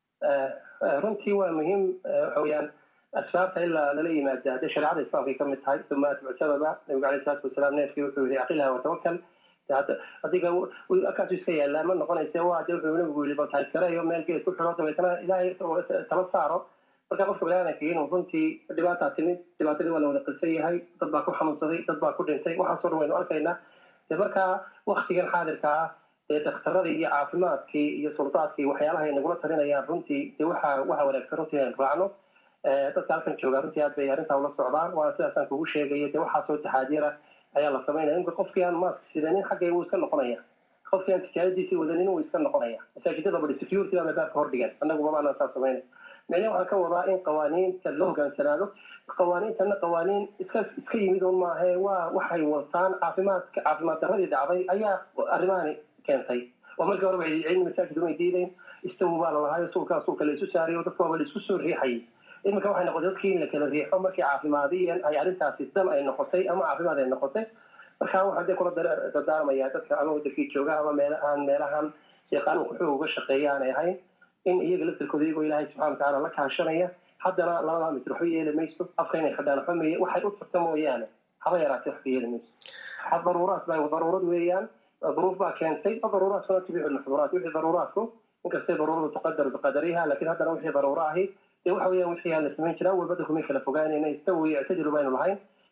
runtii waa muhiim waxa weeyaan asbaabta ilaa lala yimaada hadday shareecada islaamka ay kamid tahay uma atbicsadaba nabigu alayh salaatu wasalaam neefkii wuxuu yihi aqilha watawakal adiga akaasu iska yaallaa ma noqonayse waa de wuxuu nabigu yii baltaaskarayo meel geed ku xiro dabeetana ilaahay tala saaro marka qofka biniaadanka inuu runtii dhibaataa timid dhibaatadii waa la wada qilsan yahay dad baa ku xanuunsaday dad baa ku dhintay waxaasoo dhan waynu arkaynaa de marka waktigan xaadirka ah dee daktaradii iyo caafimaadkii iyo suldaadkii waxyaalaha ay nagula talinayaan runtii de waxa waxa wanaagsan runtii aynu raacno dadka halkan jooga runtii aad bay arrintaa ula socdaan waana sidaasaan kugu sheegaya de waxaasoo taxaadira ayaa la samaynaya imka qofkii aan mask sidanin xaggay wuu iska noqonaya qofkii aan tijaabadiisii wadanin wuu iska noqonaya masaajidada badi security baa baabka hordhigan annaguba maanaan saa samaynay micne waxaan ka wadaa in qawaaniinta loo hogaansanaado qawaaniintana qawaaniin iska iska yimid un maahe waa waxay wataan caafimaadka caafimaad daradii dhacday ayaa arrimahani keentay oo markii horeba cilmi masaajid umay diidayn istawu baa lalahayo suulkaa suulka la isu saariyo dadka waaba la isku soo riixayay iminka waxay noqotay dadkii in la kala riixo markii caafimaadiyan ay arrintaasi dan ay noqotay ama caafimaad ay noqotay marka waxaan dee kula dardaarmaya dadka ama wadankii jooga ama meelahaan meelahan dee qaanuunka xoog uga shaqeeya aanay ahayn in iyaga laftirkooda iyagoo ilaahay subxana watacaala la kaashanaya haddana labada mitir waxba yeeli mayso afka inay xidhaan waxba meeye waxay u tagta mooyaane haba yaraatee waxba yeeli mayso daruuraat baa daruurad weeyaan duruuf baa keentay daruuraadkuna tubixu lmaxduuraat wixii daruuraadku inkastay daruuradu tuqadar biqadariha laakiin haddana wixii daruuro ahi dee waxa weeyaan wixii aan la samayn jiraa walba dadku may kala fogaanayna istawi ictadilu baynu lahayn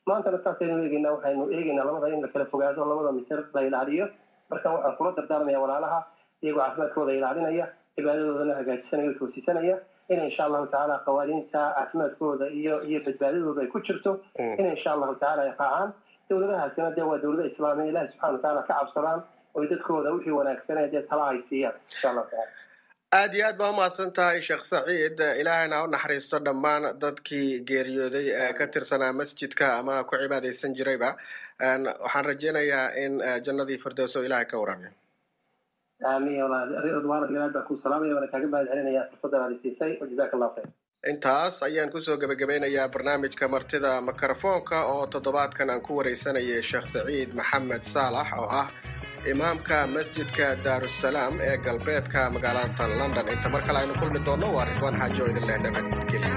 maantana saasaynu eegeynaa waxaynu eegeynaa labada in la kala fogaado labada mitir la ilaaliyo marka waxaan kula dardaarmaya walaalaha iyagoo caafimaadkooda ilaalinaya cibaadadoodana hagaajisanaya o toosisanaya in insha allahu tacaala qawaaniinta caafimaadkooda iyo iyo badbaadadooda ay ku jirto in insha allahu tacaala ay raacaan dowladahaasina dee waa dowlada islaamiya ilahi subxana watacaala ka cabsadaan oy dadkooda wixii wanaagsanee dee tala ay siiyaan insha allahu tacala aad iyo aad baa umahadsan tahay sheekh saciid ilaahayna ha u naxariisto dhammaan dadkii geeriyooday ee ka tirsanaa masjidka ama ku cibaadaysan jirayba waxaan rajeynayaa in jannadii firdowso ilahay ka waraabiyo aamiin ridwaan aad baan ku salaamaya waana kaaga mahad celinaya fursadan aad isiisay wajazaka allahu khayr intaas ayaan kusoo gebagabeynayaa barnaamijka martida mikrofoonka oo toddobaadkan aan ku wareysanayay sheekh saciid maxamed saalax oo ah imaamka masjidka daarusalaam ee galbeedka magaalada london inta mar kale aynu kulmi doonno waa ridwaan xaajo idin leh nabadgelyo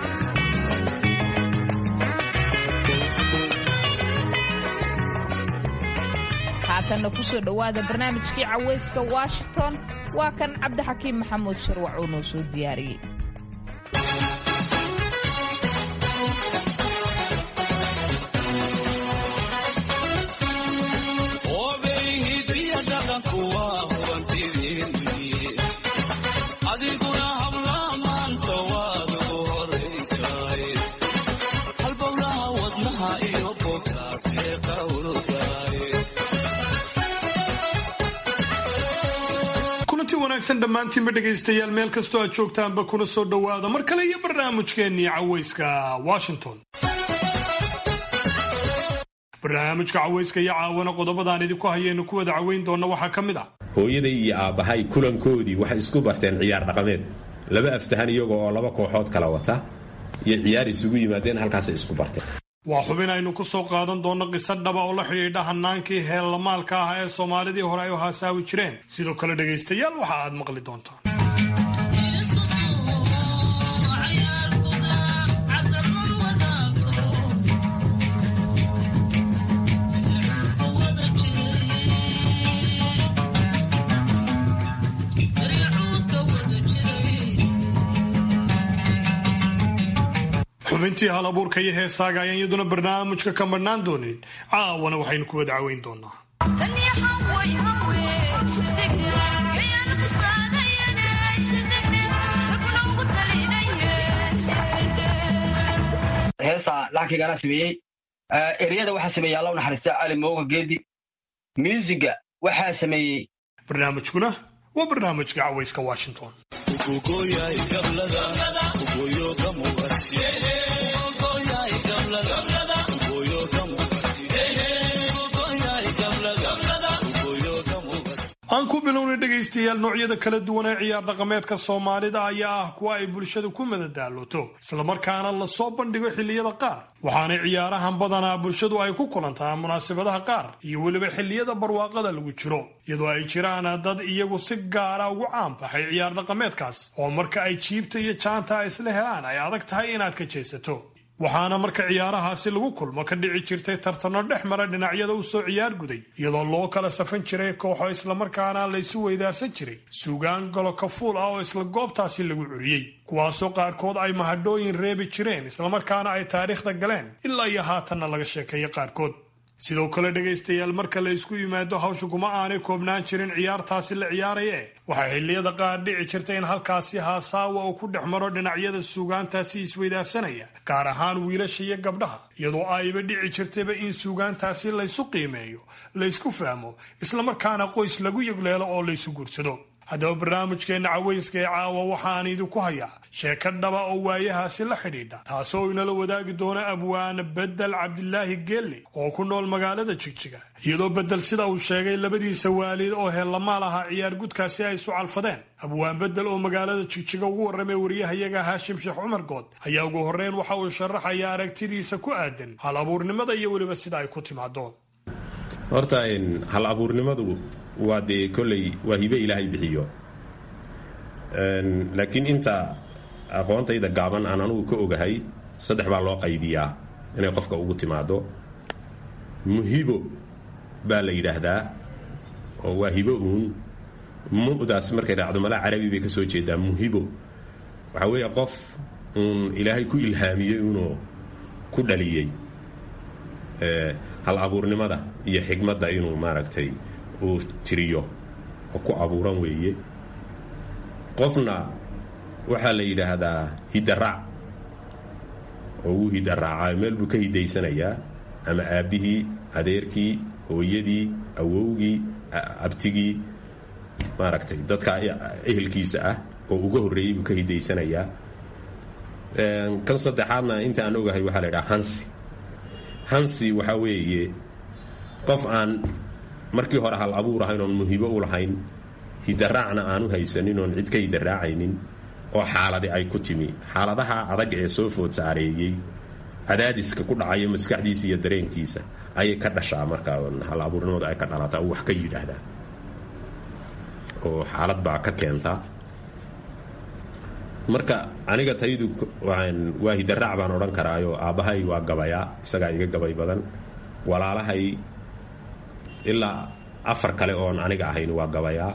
haatanna kusoo dhowaada barnaamijkii cawayska washington waa kan cabdixakiim maxamuud sharwac oo noo soo diyaariyey wanaagsan dhammaantiinba dhegaystayaal meel kastoo aad joogtaanba kuna soo dhowaada mar kale iyo barnaamijkeennii cawayska washington barnaamijka cawayska iyo caawana qodobadaan idinku hayaynu ku wada cawayn doonna waxaa ka mid ah hooyaday iyo aabbahay kulankoodii waxay isku barteen ciyaar dhaqameed laba aftahan iyagoo oo laba kooxood kala wata iyo ciyaar isugu yimaadeen halkaasay isku barteen waa xubin aynu ku soo qaadan doonno qiso dhaba oo la xidhiidha hanaankii heellamaalka ah ee soomaalidii hore ay u haasaawi jireen sidoo kale dhegaystayaal waxa aad maqli doontaan xubintii hal abuurka iyo heesaaga ayaan iyaduna barnaamijka ka marhnaan doonin caawana waxaynu ku wada cawayn doonaa heesta laxkigaana sameeyey eryada waxaa sameeyey alla u naxariista cali mooga geedi muusiga waxaa sameeyey barnaamijkuna waa barnaamijka cawayska washington aan ku bilownay dhegaystayaal noocyada kala duwan ee ciyaar dhaqameedka soomaalida ayaa ah kuwa ay bulshadu ku madadaalooto islamarkaana lasoo bandhigo xilliyada qaar waxaana ciyaarahan badanaa bulshadu ay ku kulantaa munaasabadaha qaar iyo weliba xilliyada barwaaqada lagu jiro iyadoo ay jiraan dad iyagu si gaara ugu caanbaxay ciyaar dhaqameedkaas oo marka ay jiibta iyo jaanta isla helaan ay adag tahay inaad ka jeesato waxaana marka ciyaarahaasi lagu kulmo ka dhici jirtay tartano dhex mara dhinacyada u soo ciyaar guday iyadoo loo kala safan jiray kooxo islamarkaana laysu weydaarsan jiray suugaan golo kafuul ah oo isla goobtaasi lagu curiyey kuwaasoo qaarkood ay mahadhooyin reebi jireen islamarkaana ay taariikhda galeen ilaa iyo haatanna laga sheekeeyo qaarkood sidoo kale dhegaystayaal marka la isku yimaado hawsha kuma aanay koobnaan jirin ciyaartaasi la ciyaaraye waxaa xilliyada qaar dhici jirta in halkaasi haasaawa uu ku dhex maro dhinacyada suugaantaasi isweydaarsanaya gaar ahaan wiilasha iyo gabdhaha iyadoo ayba dhici jirtayba in suugaantaasi laysu qiimeeyo laysku fahmo islamarkaana qoys lagu yegleelo oo laysu guursado haddaba barnaamijkeenna cawayska ee caawa waxaan idinku hayaa sheeko dhaba oo waayahaasi la xidhiidha taasoo inala wadaagi doona abwaane bedel cabdilaahi geelle oo ku nool magaalada jigjiga iyadoo bedel sida uu sheegay labadiisa waalid oo heellamaal ahaa ciyaar gudkaasi ay isu calfadeen abwaan bedel oo magaalada jigjiga ugu warramay wariyahayaga haashim sheekh cumar good ayaa ugu horreyn waxa uu sharaxayaa aragtidiisa ku aadan hal abuurnimada iyo weliba sida ay ku timaado horta hal abuurnimadu waa dee kolley waa hibe ilaahay bixiyo laakiin inta aqoontayda gaaban aan anugu ka ogahay saddex baa loo qaybiyaa inay qofka ugu timaado muhibo baa la yidhaahdaa oo waa hibo uun mu'daas markay raacdo malaa carabi bay ka soo jeedaa muhibo waxaa weeye qof uun ilaahay ku ilhaamiyey unoo ku dhaliyey hal abuurnimada iyo xigmadda inuu maaragtay uu tiriyo oo ku abuuran weeye qofna waxaa la yidhaahdaa hidaraac oo wuu hidaraaca meel buu ka hidaysanayaa ama aabbihii adeerkii hooyadii awowgii abtigii maaragtay dadka ehelkiisa ah oo uga horreeyey buu ka hidaysanayaa kan saddexaadna inta aan ogahay waxaa la yidhaha hansi hansi waxaa weeye qof aan markii hore hal abuur ahayn oon muhibo u lahayn hidaraacna aanu haysanin oon cid ka hidaraacaynin oo xaaladi ay ku timi xaaladaha adag ee soo food saareeyey cadaadiska ku dhacaya maskaxdiisa iyo dareenkiisa ayay ka dhashaa markaa hal abuurnimadu ay ka dhalataa oo wax ka yidhaahdaa oo xaalad baa ka keentaa marka aniga taydu waa hidaraac baan odhan karaayo aabbahay waa gabayaa isagaa iga gabay badan walaalahay ilaa afar kale oon aniga ahayn waa gabayaa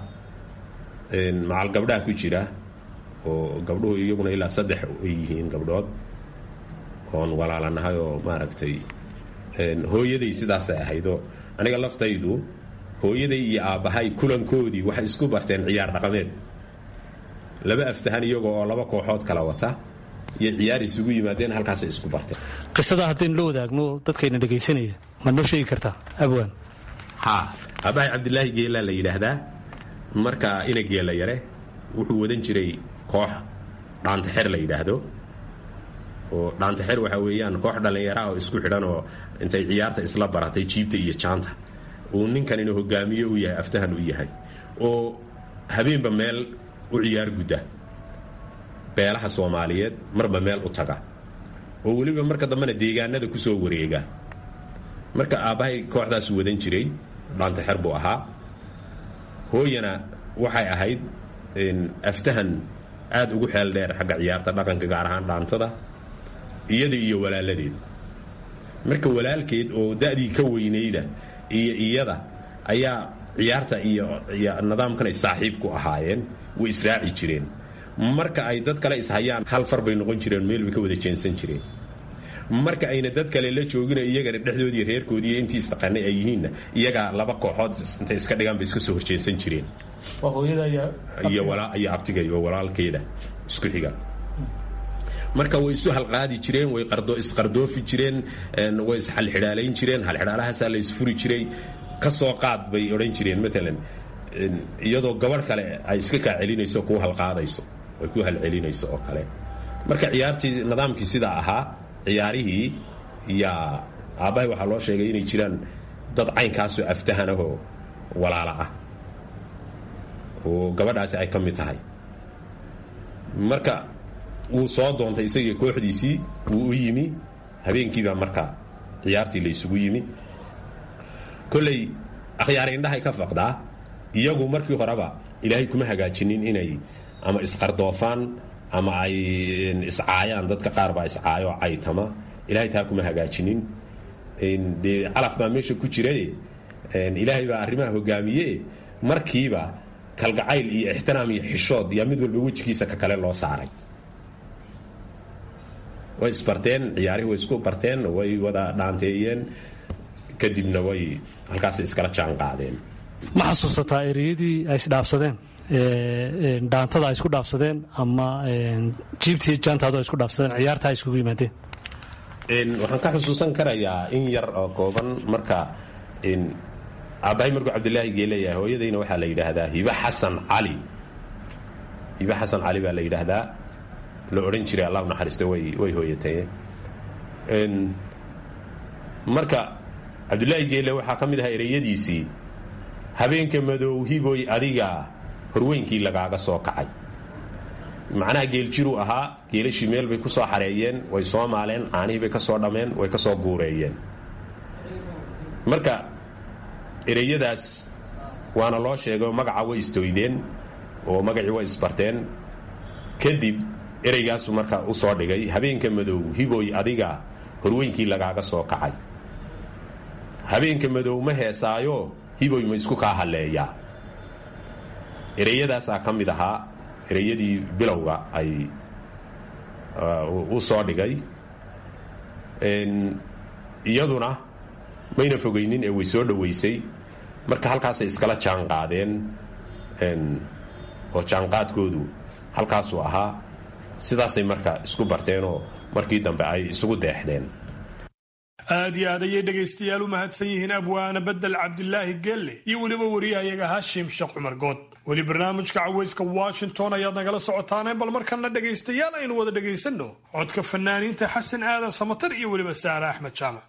macal gabdhaha ku jira oo gabdhuhu iyaguna ilaa saddex ay yihiin gabdhood oon walaalanahay oo maaragtay hooyaday sidaasay ahaydoo aniga laftaydu hooyaday iyo aabbahay kulankoodii waxay isku barteen ciyaar dhaqameed laba aftahan iyagoo oo laba kooxood kala wata iyo ciyaar isugu yimaadeen halkaasay isku barteen qisada haddaynu la wadaagno dadkayna dhegaysanaya ma noo sheegi kartaa abwaan haa aabbahay cabdilaahi geelaa la yidhaahdaa marka ina geela yare wuxuu wadan jiray koox dhaantaxer la yidhaahdo oo dhaantaxer waxaa weeyaan koox dhallinyara oo isku xidhan oo intay ciyaarta isla baratay jiibta iyo jaanta uu ninkanina hogaamiye u yahay aftahan u yahay oo habeenba meel u ciyaar gudda beelaha soomaaliyeed marba meel u taga oo weliba marka dambena deegaanada ku soo wareega marka aabbahay kooxdaas wadan jiray dhaantaxer buu ahaa hooyana waxay ahayd aftahan aad ugu xeel dheer xagga ciyaarta dhaqanka gaar ahaan dhaantada iyada iyo walaaladeed marka walaalkeed oo da'dii ka weynayda iyo iyada ayaa ciyaarta iyo nidaamkan ay saaxiib ku ahaayeen way israaci jireen marka ay dad kale ishayaan hal far bay noqon jireen meel bay ka wada jeensan jireen marka ayna dad kale la joogina iyagana dhexdoodii reerkoodii intii istaqaanay ay yihiinna iyagaa laba kooxood intay iska dhigaan bay iska soo horjeensan jireen iyo abtiga iyo walaalkeeda isku xiga marka way isu halqaadi jireen way isqardoofi jireen way isxalxidhaalayn jireen halxidhaalahaasaa la isfuri jiray ka soo qaad bay odhan jireen maalan iyadoo gabadh kale ay iska kaa celinayso kuu halqaadayso ay ku halcelinayso oo kale marka ciyaartii nidaamkii sidaa ahaa ciyaarihii yaa aabbahay waxaa loo sheegay inay jiraan dad caynkaasoo aftahanahoo walaala ah oo gabadhaasi ay ka mid tahay marka wuu soo doontay isagii kooxdiisii wuu u yimi habeenkiibaa marka ciyaartii la isugu yimi kolley akhyaari indhahay ka faqdaa iyagu markii horeba ilaahay kuma hagaajinin inay ama isqardoofaan ama ay iscaayaan dadka qaar baa iscaayo caytama ilaahay taa kuma hagaajinin dee calaf baa meesha ku jiraye ilaahay baa arrimaha hogaamiye markiiba kalgacayl iyo ixtiraam iyo xishood yaa mid walba wejigiisa ka kale loo saaray way isbarteen ciyaarihii way isku barteen way wada dhaanteeyeen kadibna way halkaasay iskala jaan qaadeen ma xasuusataa ereyadii ay isdhaafsadeen dhaantada ay isku dhaafsadeen ama jiibtii jaantaadu ay isku dhaafsadeen ciyaarta ay iskugu yimaadeen waxaan ka xusuusan karayaa in yar oo kooban marka aabbahay markuu cabdilaahi geeleeyahay hooyadayna waxaa la yidhaahdaa hibe xasan cali hibe xasan cali baa la yidhaahdaa la odhan jiray allah naxariista way way hooyatayeen marka cabdulaahi geele waxaa ka mid ahaa ereyadiisii habeenka madow hiboy adiga horweynkii lagaaga soo kacay macnaha geeljiruu ahaa geelashii meel bay ku soo xareeyeen way soo maaleen caanihii bay ka soo dhammeen way ka soo guureeyeen marka ereyadaas waana loo sheegay magaca way istoydeen oo magacii way isbarteen kadib ereygaasu marka u soo dhigay habeenka madow hiboy adiga horweynkii lagaaga soo kacay habeenka madow ma heesaayo hiboy ma isku kaa halleeyaa ereyadaasaa ka mid ahaa ereyadii bilowga ay u soo dhigay iyaduna mayna fogaynin ee way soo dhoweysay marka halkaasay iskala jaan qaadeen oo jaanqaadkoodu halkaasuu ahaa sidaasay marka isku barteenoo markii dambe ay isugu deexdeen aad iyo aad ayay dhegaystayaal u mahadsan yihiin abwaana bedel cabdilaahi gelle iyo weliba wariyahayaga haashim sheekh cumar good weli barnaamijka cawayska washington ayaad nagala socotaane bal markana dhegaystayaal aynu wada dhegaysanno codka fanaaniinta xasan aadan samatar iyo weliba saare axmed jaamac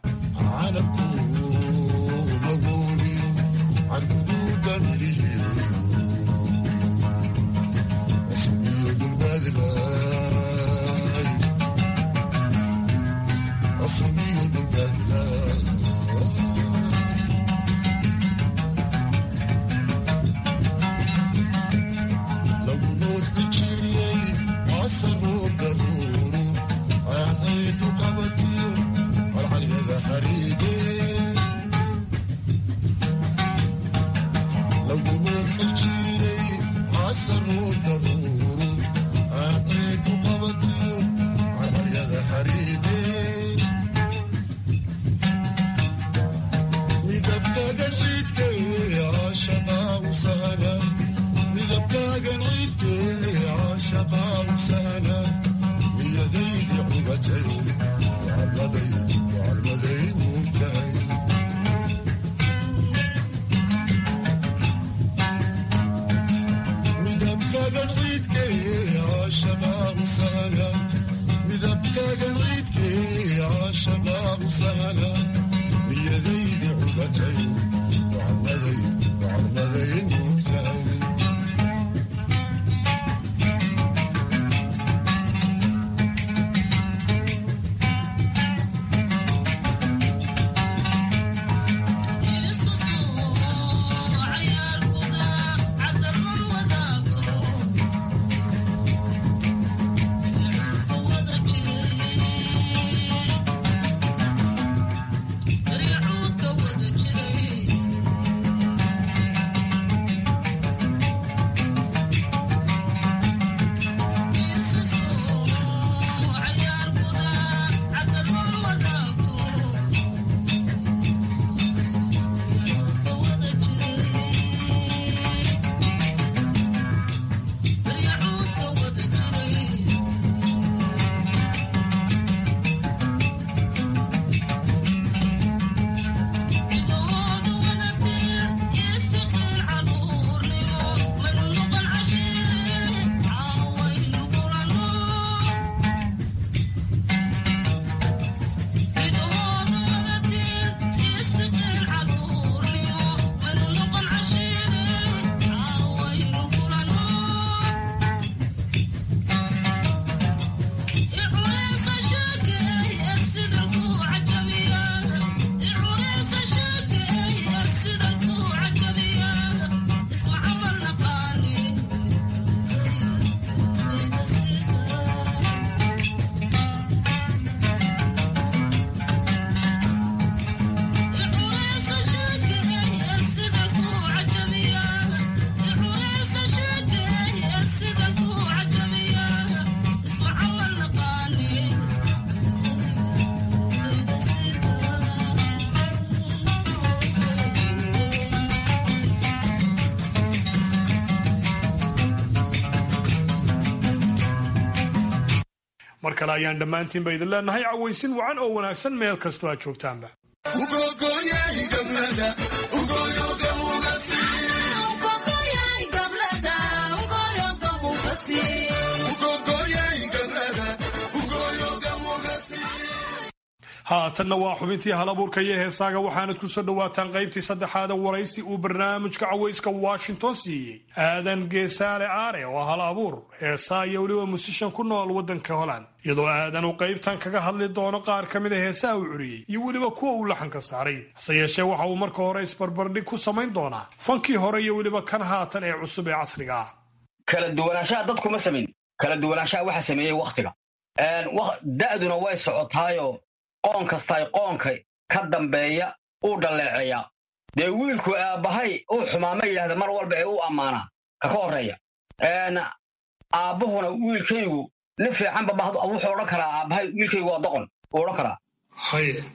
mar kale ayaan dhammaantiinba idin leenahay cawaysin wacan oo wanaagsan meel kastoo aad joogtaanba haatanna waa xubintii hal abuurka iyo heesaaga waxaanad ku soo dhowaataan qaybtii saddexaada waraysi uu barnaamijka cawayska washington siiyey aadan geesaale aare oo hal abuur heesaa iyo weliba musishan ku nool waddanka holland iyadoo aadan uu qaybtan kaga hadli doono qaar ka mid a heesaha uu curiyey iyo weliba kuwa uu laxanka saaray hase yeeshee waxa uu marka hore isbarbardhig ku samayn doonaa fankii hore iyo weliba kan haatan ee cusub ee casriga ah kala duwanaanshaha dadkuma samayn kala duwanaanshaha waxa sameeyey wakhtiga da'duna way socotaayo qoon kastaay qoonka ka dambeeya uu dhalleeceeyaa dee wiilku aabbahay uu xumaama yidhahda mar walba ee u ammaanaa ka ka horreeya aabbuhuna wiilkaygu nin fiicanba wuxuu odhan karaa aabbahay wiilkaygu waa doqon uu odhan karaa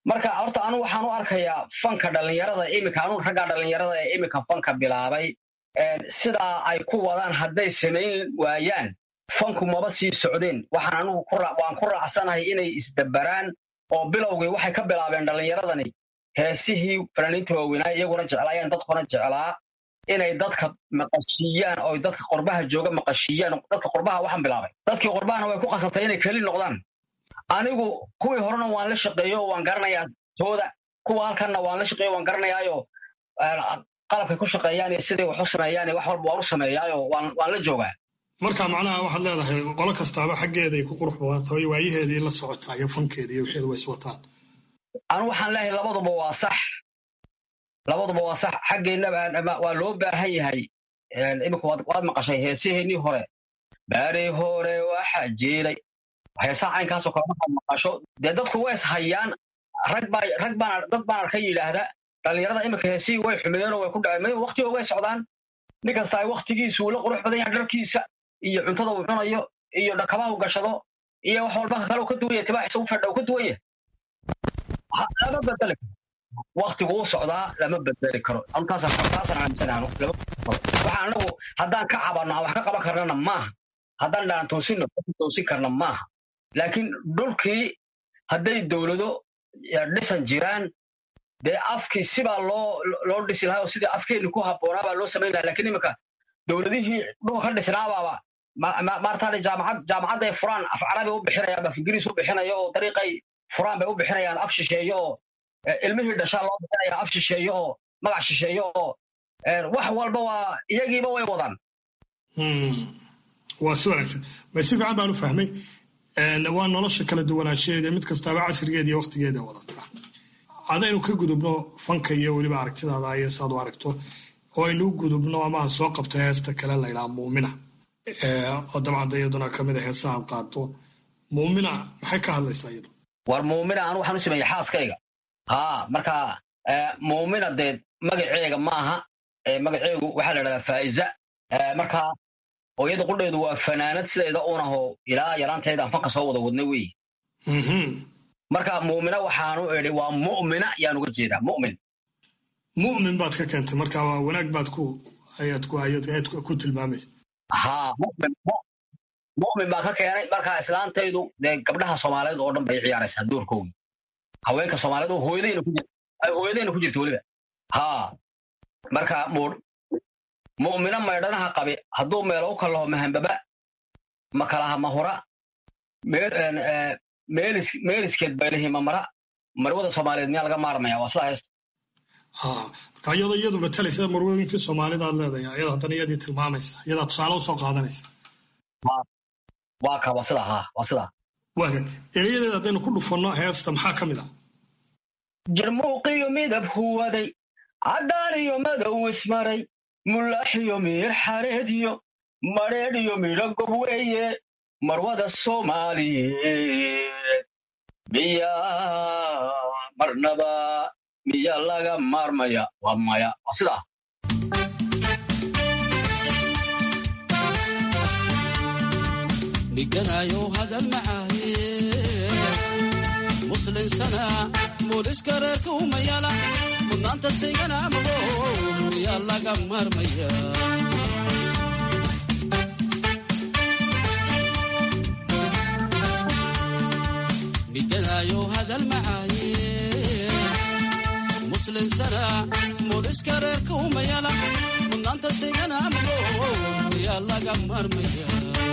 marka horta anu waxaan u arkayaa fanka dhallinyarada iminka anu raggaa dhallinyarada ee iminka fanka bilaabay sidaa ay ku wadaan hadday samayn waayaan fanku maba sii socdeen waxaan anugu waan ku raacsanahay inay isdabaraan oo bilowgii waxay ka bilaabeen dhallinyaradani heesihii fanaaniinta waaweynaa iyaguna jeclaayeen dadkuna jeclaa inay dadka maqashiiyaan oo dadka qorbaha jooga maqashiiyaan dadka qorbaha waxaan bilaabay dadkii qorbahana way ku qasabtay inay keli noqdaan anigu kuwii horena waan la shaqeeyo oo waan garanayaa tooda kuwa halkanna waan la shaqeeyo waan garanayaayo qalabkay ku shaqeeyaan iyo siday wax u sameeyaan iyo wax walba waan u sameeyaayo waan waan la joogaa marka macnaha waxaad leedahay qolo kastaaba xaggeeday ku qurux badantaho iyo waayaheedii la socotaa iyo fankeeda iyo wixeeda way iswataan anu waxaan leeyahay labaduba waa sax labaduba waa sax xaggeennaba waa loo baahan yahay imika waad maqashay heesiheenii hore baari hore waxa jiiray heesaha caynkaasoo kale markaad maqasho dee dadku way ishayaan rag baa rag baan dad baan arka yidhaahda dhallinyarada imika heesihii way xumideenoo way ku dhaceen waqtigo way socdaan nin kasta ay waktigiisu la qurux badan yahay dharkiisa iyo cuntada uu cunayo iyo dhakabaha u gashado iyo wax walba kale uu ka duwan yahay tibaaxiisa u fedha uu ka duwan yahay lama bedeli karo waktigu u socdaa lama bedeli karo taasaan aaminsanaano waxa anagu haddaan ka cabanno aan wax ka qaban karnana maaha haddaan dhaan toosinno toosin karna maaha laakiin dhulkii hadday dowlado dhisan jiraan dee afkii sibaa loo loo dhisi lahaa oo sidii afkeenni ku habboonaa baa loo samayn lahaa lakiin iminka dowladihii dhulka ka dhisnaabaaba maartaane jaamacad jaamacadday furaan af carabi u bixinayaan af ingiriis u bixinaya oo dariiqay furaan bay u bixinayaan af shisheeyo oo ilmihii dhashaa loo bixinaya af shisheeyo oo magac shisheeyo oo wax walba waa iyagiiba way wadaan waa si wanaagsan bay si fiican baan u fahmay waa nolosha kala duwanaanshaheeda mid kastaaba casrigeeda iyo waktigeeda wadataa hadaynu ka gudubno fanka iyo weliba aragtidaada iyo saad u aragto oo aynu u gudubno ama soo qabto heesta kale laydhaha muumina oo dabcan de iyaduna kamid a heesaha ad qaado muumina maxay ka hadlaysaa iyadu war muumina anu waxaan u sameeyey xaaskayga haa marka muumina dee magaceega maaha magaceegu waxaa la dhahdaa faa'iza marka hooyada qudheedu waa fanaanad sideeda unaho ilaa yaraanteedaan fanka soo wada wadnay wey marka muumina waxaanu idhi waa mu'mina yaan uga jeedaa mu'min mu'min baad ka keentay marka waa wanaag baad ku ayaad ku ayaad ku tilmaamaysa haa mu'min mu'min baan ka keenay marka islaantaydu dee gabdhaha soomaaliyeed oo dhan bay ciyaaraysaa doorkoogi haweenka soomaaliyeed oo hooyadayna ku jirta ay hooyadayna ku jirta weliba haa marka muudh mu'mina maydhanaha qabi hadduu meelo u kalaho mahambaba makalaha mahura meeliskeed baylihi mamara marwada soomaaliyeed miyaa laga maarmaya waa sidaa heesta marka iyadoo iyadu matalaysa marwooyinkii soomaalida aad leedahay ayada haddana iyadii tilmaamaysa iyadaa tusaale usoo qaadanaysa waa ka waa sidaa haa waa sidaa waaga erayadeeda haddaynu ku dhufanno heesta maxaa ka mid ah jarmuuqiyo midab huwaday caddaan iyo madow ismaray mulaaxiyo miir xareediyo madheedhiyo midho gob weeye marwada soomaaliyeed miyaa marnaba miyaa laga maarmaya waa maya waa sidaa dhiganayo hadal macaaye muslinsana booliska reerka umayala mudnaanta saygana mago miyaa laga maarmaya dhiganayo hadal macaaye muslinsana booliska reerka umayala mudnaanta saygana mago miyaa laga maarmaya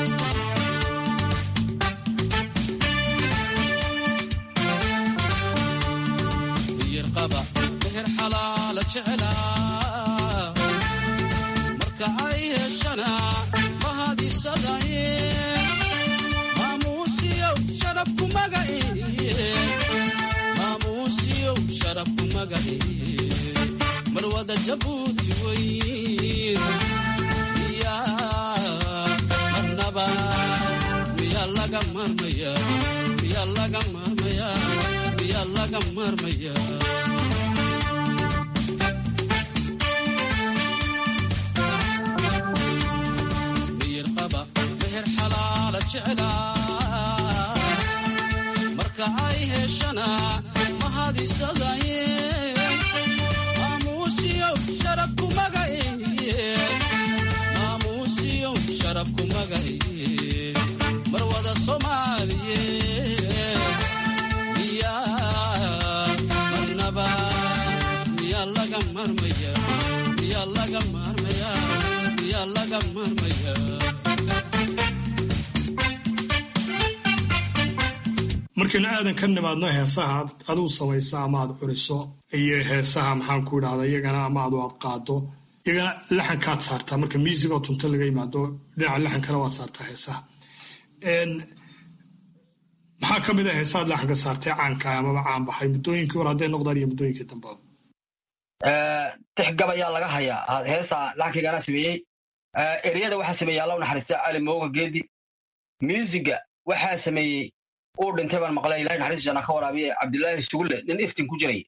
meher xalaala jecelaa marka ay heshana mahadisadaye maamuusiyow sharafku magaciye maamuusiyow sharafku magaciye marwada jabuuti weyn miyaa marnaba miyaa laga marmaya miyaa laga marmaya miyaa laga marmaya marka ay heshana mahadisadaye maamuusiyo sharafku magaye maamuusiyo sharafku magaye mar wada soomaaliye miyaa marnaba miyaa laga marmaya miyaa laga marmaya miyaa laga marmaya markaynu aadan ka nimaadno heesaha aad adigu samaysa ama aad curiso iyo heesaha maxaan ku idhahda iyagana ama adu aad qaado iyagana laxankaad saartaa marka miisigoo tunto laga yimaado dhinaca laxankana waad saartaa heesaha maxaa ka mid a heesaad laxanka saartay caanka amaba caan baxay muddooyinkii hore hadday noqdaan iyo muddooyinkii dambe tix gab ayaa laga hayaa heesta laxankaygana sameeyey ereyada waxaa sameeyey alla u naxariista cali mooga geedi miusiga waxaa sameeyey uu dhintay baan maqlay ilahay naxariista janna ka waraabiye cabdilaahi sugulle nin iftin ku jiray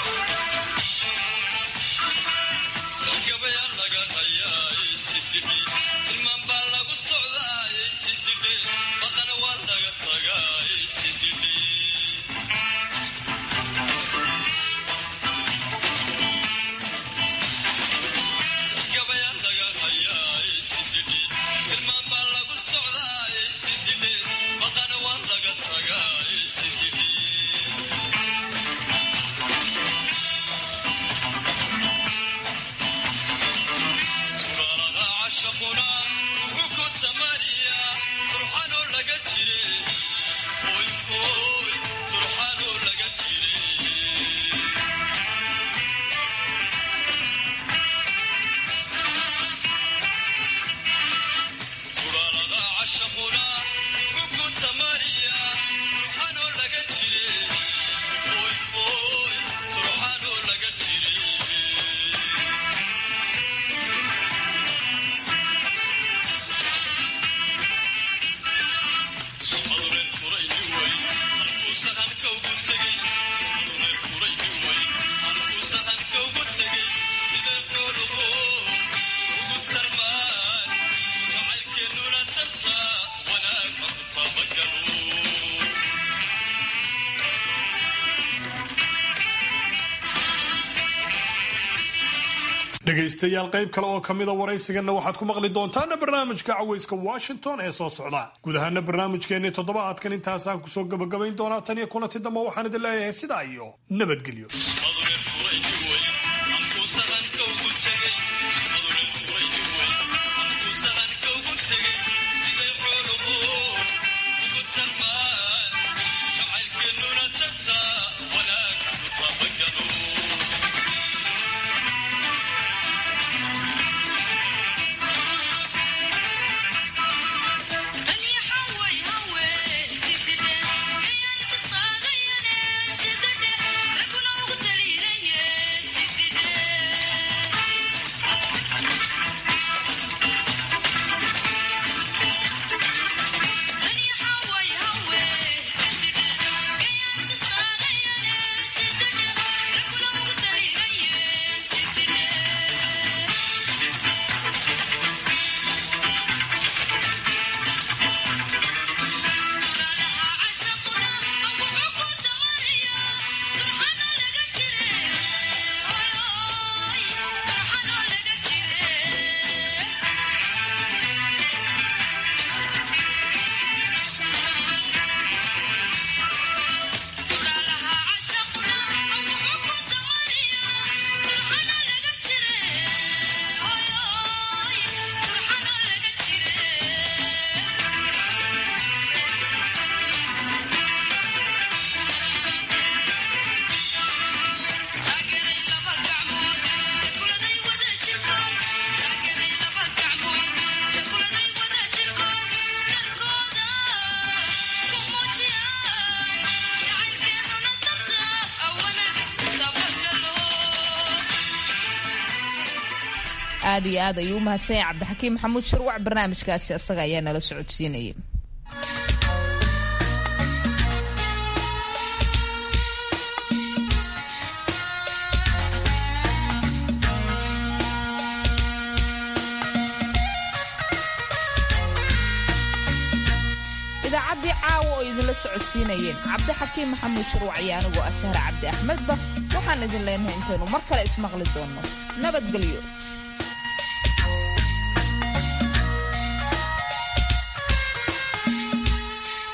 dhegaystayaal qayb kale oo kamida waraysiganna waxaad ku maqli doontaana barnaamijka caweyska washington ee soo socda guud ahaana barnaamijkeenii toddobaadkan intaasaan kusoo gabagabayn doonaa tan iyo kulanti dambe waxaan idin leeyahay sidaa iyo nabadgelyo aad iyo aad ayuu u mahadsan yahay cabdixakiim maxamuud sharwac barnaamijkaasi asaga ayaa nala socodsiinayay idaacaddii caawa oo idinla socodsiinayeen cabdixakiim maxamuud shirwac iyo anigoo ah sahre cabdi axmedba waxaan idin leenahay intaynu mar kale ismaqli doonno nabadgelyo